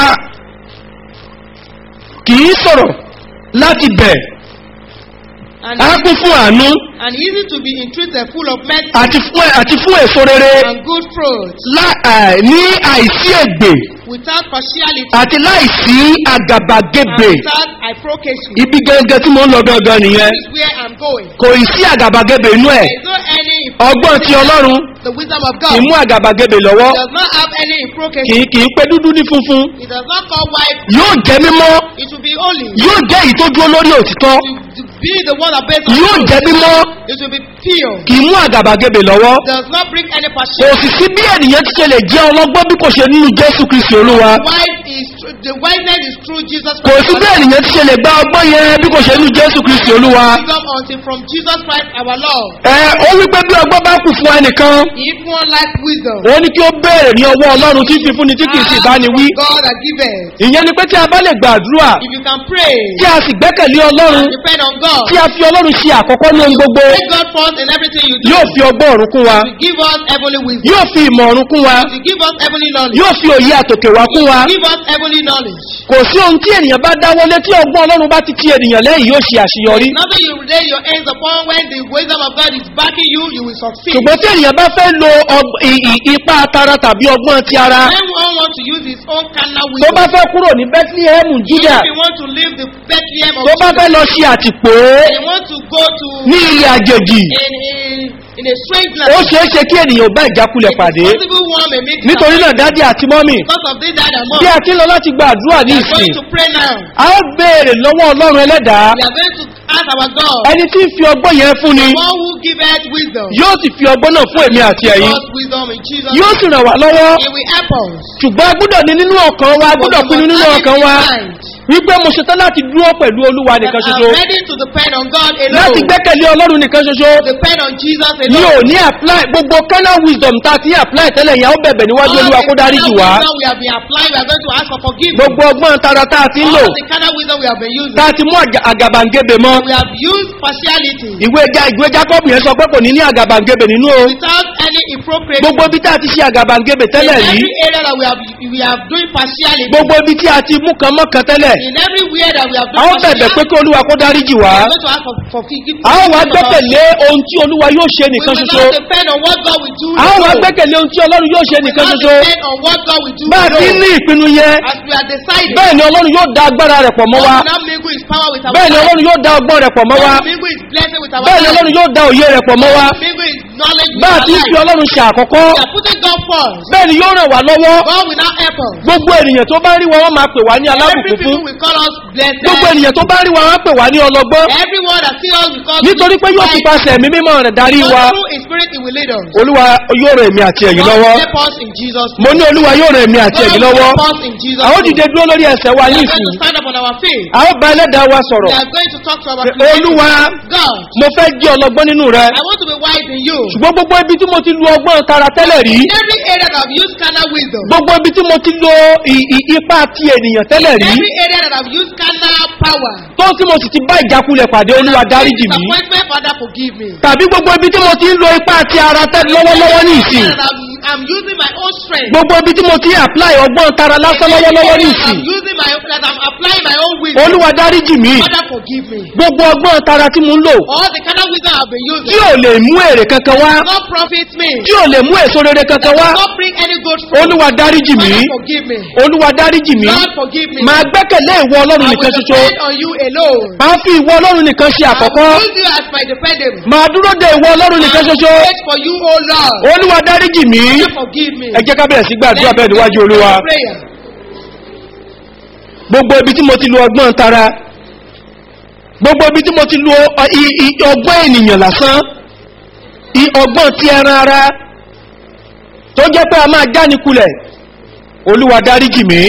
kì í sọ̀rọ̀ láti bẹ̀ and, á kún fún àánú and easy to be entreated, full of mercy àti fún àti fún èso rere and good fruits, lá- ẹ̀, ní àìsí ègbè without partiality àti láìsí àgàbàgebè and without hypocrisy. ibi gẹ́gẹ́ tí mo ń lọ gangan nìyẹn This is where I'm going. kò ì sí àgàbàgebè inú ẹ̀ There is no any ọgbọ́n ti ọlọ́run the wisdom of kì í God. mú àgàbàgebè lọ́wọ́ It does not have any kì hypocrisy. í kì í pé dúdú ní funfun It does not call white. yóò jẹ́ mímọ́ It will be holy. yóò jẹ́ èyí tó dúró lórí òtítọ́ To, to be the one that bears on yóò truth. jẹ́ mímọ́ It will be pure. kì í mú àgàbàgebè lọ́wọ́ Does not bring any kò partiality. sì sí bí ènìyàn ti ṣe lè jẹ́ ọlọ́gbọ́n bí kò ṣe nínú jésù kristi olúwa Wise is true. The wiseness is through Jesus kò sí bí ènìyàn ti ṣe lè gba ọgbọ́n yẹn bí kò ṣe nínú jésù kristi olúwa Wisdom until from Jesus Christ our Lord. ẹ ó wípé bí ọgbọ́n bá kù fún ẹnìkan If one like wisdom, ó ní kí ó béèrè ní ọwọ́ ọlọ́run tí fífúnni tí kì í sì bá ni wí God that giveth. ìyẹn ni pé tí a bá lè gbàdúrà If you can pray tí a sì gbẹ́kẹ̀lé ọlọ́run and depend on God, tí a fi ọlọ́run ṣe àkọ́kọ́ ní ohun gbogbo take God first in everything you do. yóò fi ọgbọ́n ọ̀run kún wa To give us heavenly wisdom. yóò fi ìmọ̀ ọ̀run kún wa To give us heavenly knowledge. yóò fi òye àtòkè wá kún wa To give us heavenly knowledge. kò sí ohun tí ènìyàn bá dáwọlé tí ọgbọ́n ọlọ́run bá ti ti ènìyàn lẹ́yìn yóò ṣe àṣeyọrí Nothing you lay your hands upon when the wisdom of God is backing you, you will succeed. ṣùgbọ́n tí ènìyàn bá fẹ́ lo ọg- ì- ì- ipá tara tàbí ọgbọ́n ti ara When one wants to use his own carnal tó bá wisdom, fẹ́ kúrò ní bethlehem juda if he wants to leave the Bethlehem of tó bá fẹ́ Judah, lọ ṣe àtìpó and he wants to go to ní ilé àjèjì in, in, in a strange ó land, ṣeé ṣe kí ènìyàn bá ìjákulẹ̀ pàdé possible one may make nítorí náà dádì àti mọ́mì because of this dad and mom. bí a ti ń lọ láti gba àdúrà ní We are ìsìn going to pray now. a ó béèrè lọ́wọ́ ọlọ́run ẹlẹ́dàá We are going to ask our God, ẹni tí ń fi ọgbọ́n yẹn fún ni one who giveth wisdom, yóò sì fi ọgbọ́n náà fún èmi àti give ẹ̀yin us wisdom in Jesus' yóò name. sì ràn wá lọ́wọ́ He will help us. ṣùgbọ́n a gbọ́dọ̀ ní nínú ọkàn wa a gbọ́dọ̀ But we pinnu must nínú have it ọkàn in wa mind wípé mo ṣetán láti dúró pẹ̀lú olúwa that nìkan I'm ṣoṣo ready to depend on God láti alone. gbẹ́kẹ̀lé ọlọ́run nìkan ṣoṣo Depend on Jesus mi ò alone. ní apply gbogbo canal wisdom tá a ti apply tẹ́lẹ̀ yẹn ó bẹ̀bẹ̀ níwájú All olúwa the kó dárí jù carnal wá wisdom we have been applying, we are going to ask for forgiveness. gbogbo ọgbọ́n tara tá a ti ń lò All the carnal wisdom we have been using, tá a ti mú àga- àgàbàǹgebè mọ́ we have used partiality ìwé ja ìwé jacob yẹn sọ pé kò ní ní àgàbàǹgebè nínú o without any hypocrisy. gbogbo ibi tá a ti ṣe àgàbàǹgebè In tẹ́lẹ̀ rí every area that we have we have doing partiality. gbogbo ibi tí a ti mú kan mọ́kan tẹ́lẹ̀ In everywhere that we have a ó done bẹ̀bẹ̀ pé kí olúwa kó dárí jì we wá are going to ask for, for forgiveness. a ó wá gbẹ́kẹ̀lé ohun tí olúwa yóò ṣe We nìkan will ṣoṣo not depend on what God will do. a ó wá alone. gbẹ́kẹ̀lé ohun tí ọlọ́run yóò ṣe We will nìkan not ṣoṣo depend on what God will do. bá a ti alone. ní ìpinnu yẹn As we are deciding, bẹ́ẹ̀ ni ọlọ́run yóò da agbára rẹ̀ pọ̀ mọ́ God wa will not mingle His power with our bẹ́ẹ̀ ni life. ọlọ́run yóò da ọgbọ́n rẹ̀ pọ̀ mọ́ wa God will mingle His blessing with our bẹ́ẹ̀ ni life. ọlọ́run yóò da òye rẹ̀ pọ̀ mọ́ wa God will mingle His knowledge with bá a our ti ń life. fi ọlọ́run ṣe àkọ́kọ́ We are putting God first. bẹ́ẹ̀ ni yóò ràn wá lọ́wọ́ God will not help us. gbogbo ènìyàn tó bá rí wa wọ́n máa pè wá ní Every alábùkún people fún will call us blessed. gbogbo ènìyàn tó bá rí wa wọ́n pè wá ní ọlọ́gbọ́n Everyone that see us will call us nítorí pé yóò fi wise. pasẹ̀ ẹ̀mí mímọ́ rẹ̀ darí God wa through His Spirit He will lead us. olúwa yóò ràn èmi àti ẹ̀yin God lọ́wọ́ will help us in Jesus' mo name. ní olúwa yóò ràn èmi àti God ẹ̀yin will lọ́wọ́ help us in Jesus' a ó name. dìde dúró lórí ẹsẹ̀ wa We ní are going ìsìn to stand up on our feet. a ó bá ẹlẹ́dàá wa We sọ̀rọ̀ are going to talk to our pé Creator. olúwa God, mo fẹ́ jẹ́ ọlọ́gbọ́n nínú rẹ I want to be wise in you. ṣùgbọ́n gbogbo ibi tí mo ti lu ọgbọ́n tara tẹ́lẹ̀ rí Every area that I've used carnal wisdom. gbogbo ibi tí mo ti lo ì- ì- ipá ti ènìyàn tẹ́lẹ̀ rí Every area that I've used carnal power. tó tí mo sì ti bá ìjákulẹ̀ pàdé olúwa dáríjì mí Disappointment, Father, forgive me. tàbí gbogbo ibi tí mo ti ń lo ipá ti ara tẹ́lẹ̀ lọ́wọ́lọ́wọ́ ní ìsìn Area that I've I'm using my own strength. gbogbo ibi tí mo ti apply ọgbọ́n tara lásán lọ́wọ́lọ́wọ́ ní ìsìn I'm using my that I'm applying my own wisdom. olúwa dáríjì mí Father forgive me. gbogbo ọgbọ́n tara tí mo ń lò All the kind of wisdom I've been tí using ò lè mú èrè kankan wá not profit me. tí ò lè mú èso rere kankan wá Not bring any good fruit. olúwa dáríjì mí Father forgive me. olúwa dáríjì mí Lord forgive me. máa gbẹ́kẹ̀lé ìwọ ọlọ́run I nìkan will ṣoṣo depend on you alone. máa fi ìwọ ọlọ́run nìkan ṣe I àkọ́kọ́ will use you as my dependent. máa dúró de ìwọ ọlọ́run I nìkan will ṣoṣo wait for you, O Lord. olúwa dáríjì mí Father forgive me. ẹ jẹ́ ká bẹ̀rẹ̀ sí gbàdúrà bẹ́ẹ̀ níwájú olúwa Prayer. gbogbo ibi tí mo ti lo ọgbọ́n tara gbogbo ibi tí mo ti lo ọ- i- i- ọgbọ́n ènìyàn lásán i- ọgbọ́n ti ẹran ara tó jẹ́ pé a máa jánikulẹ̀ olúwa dáríjì mí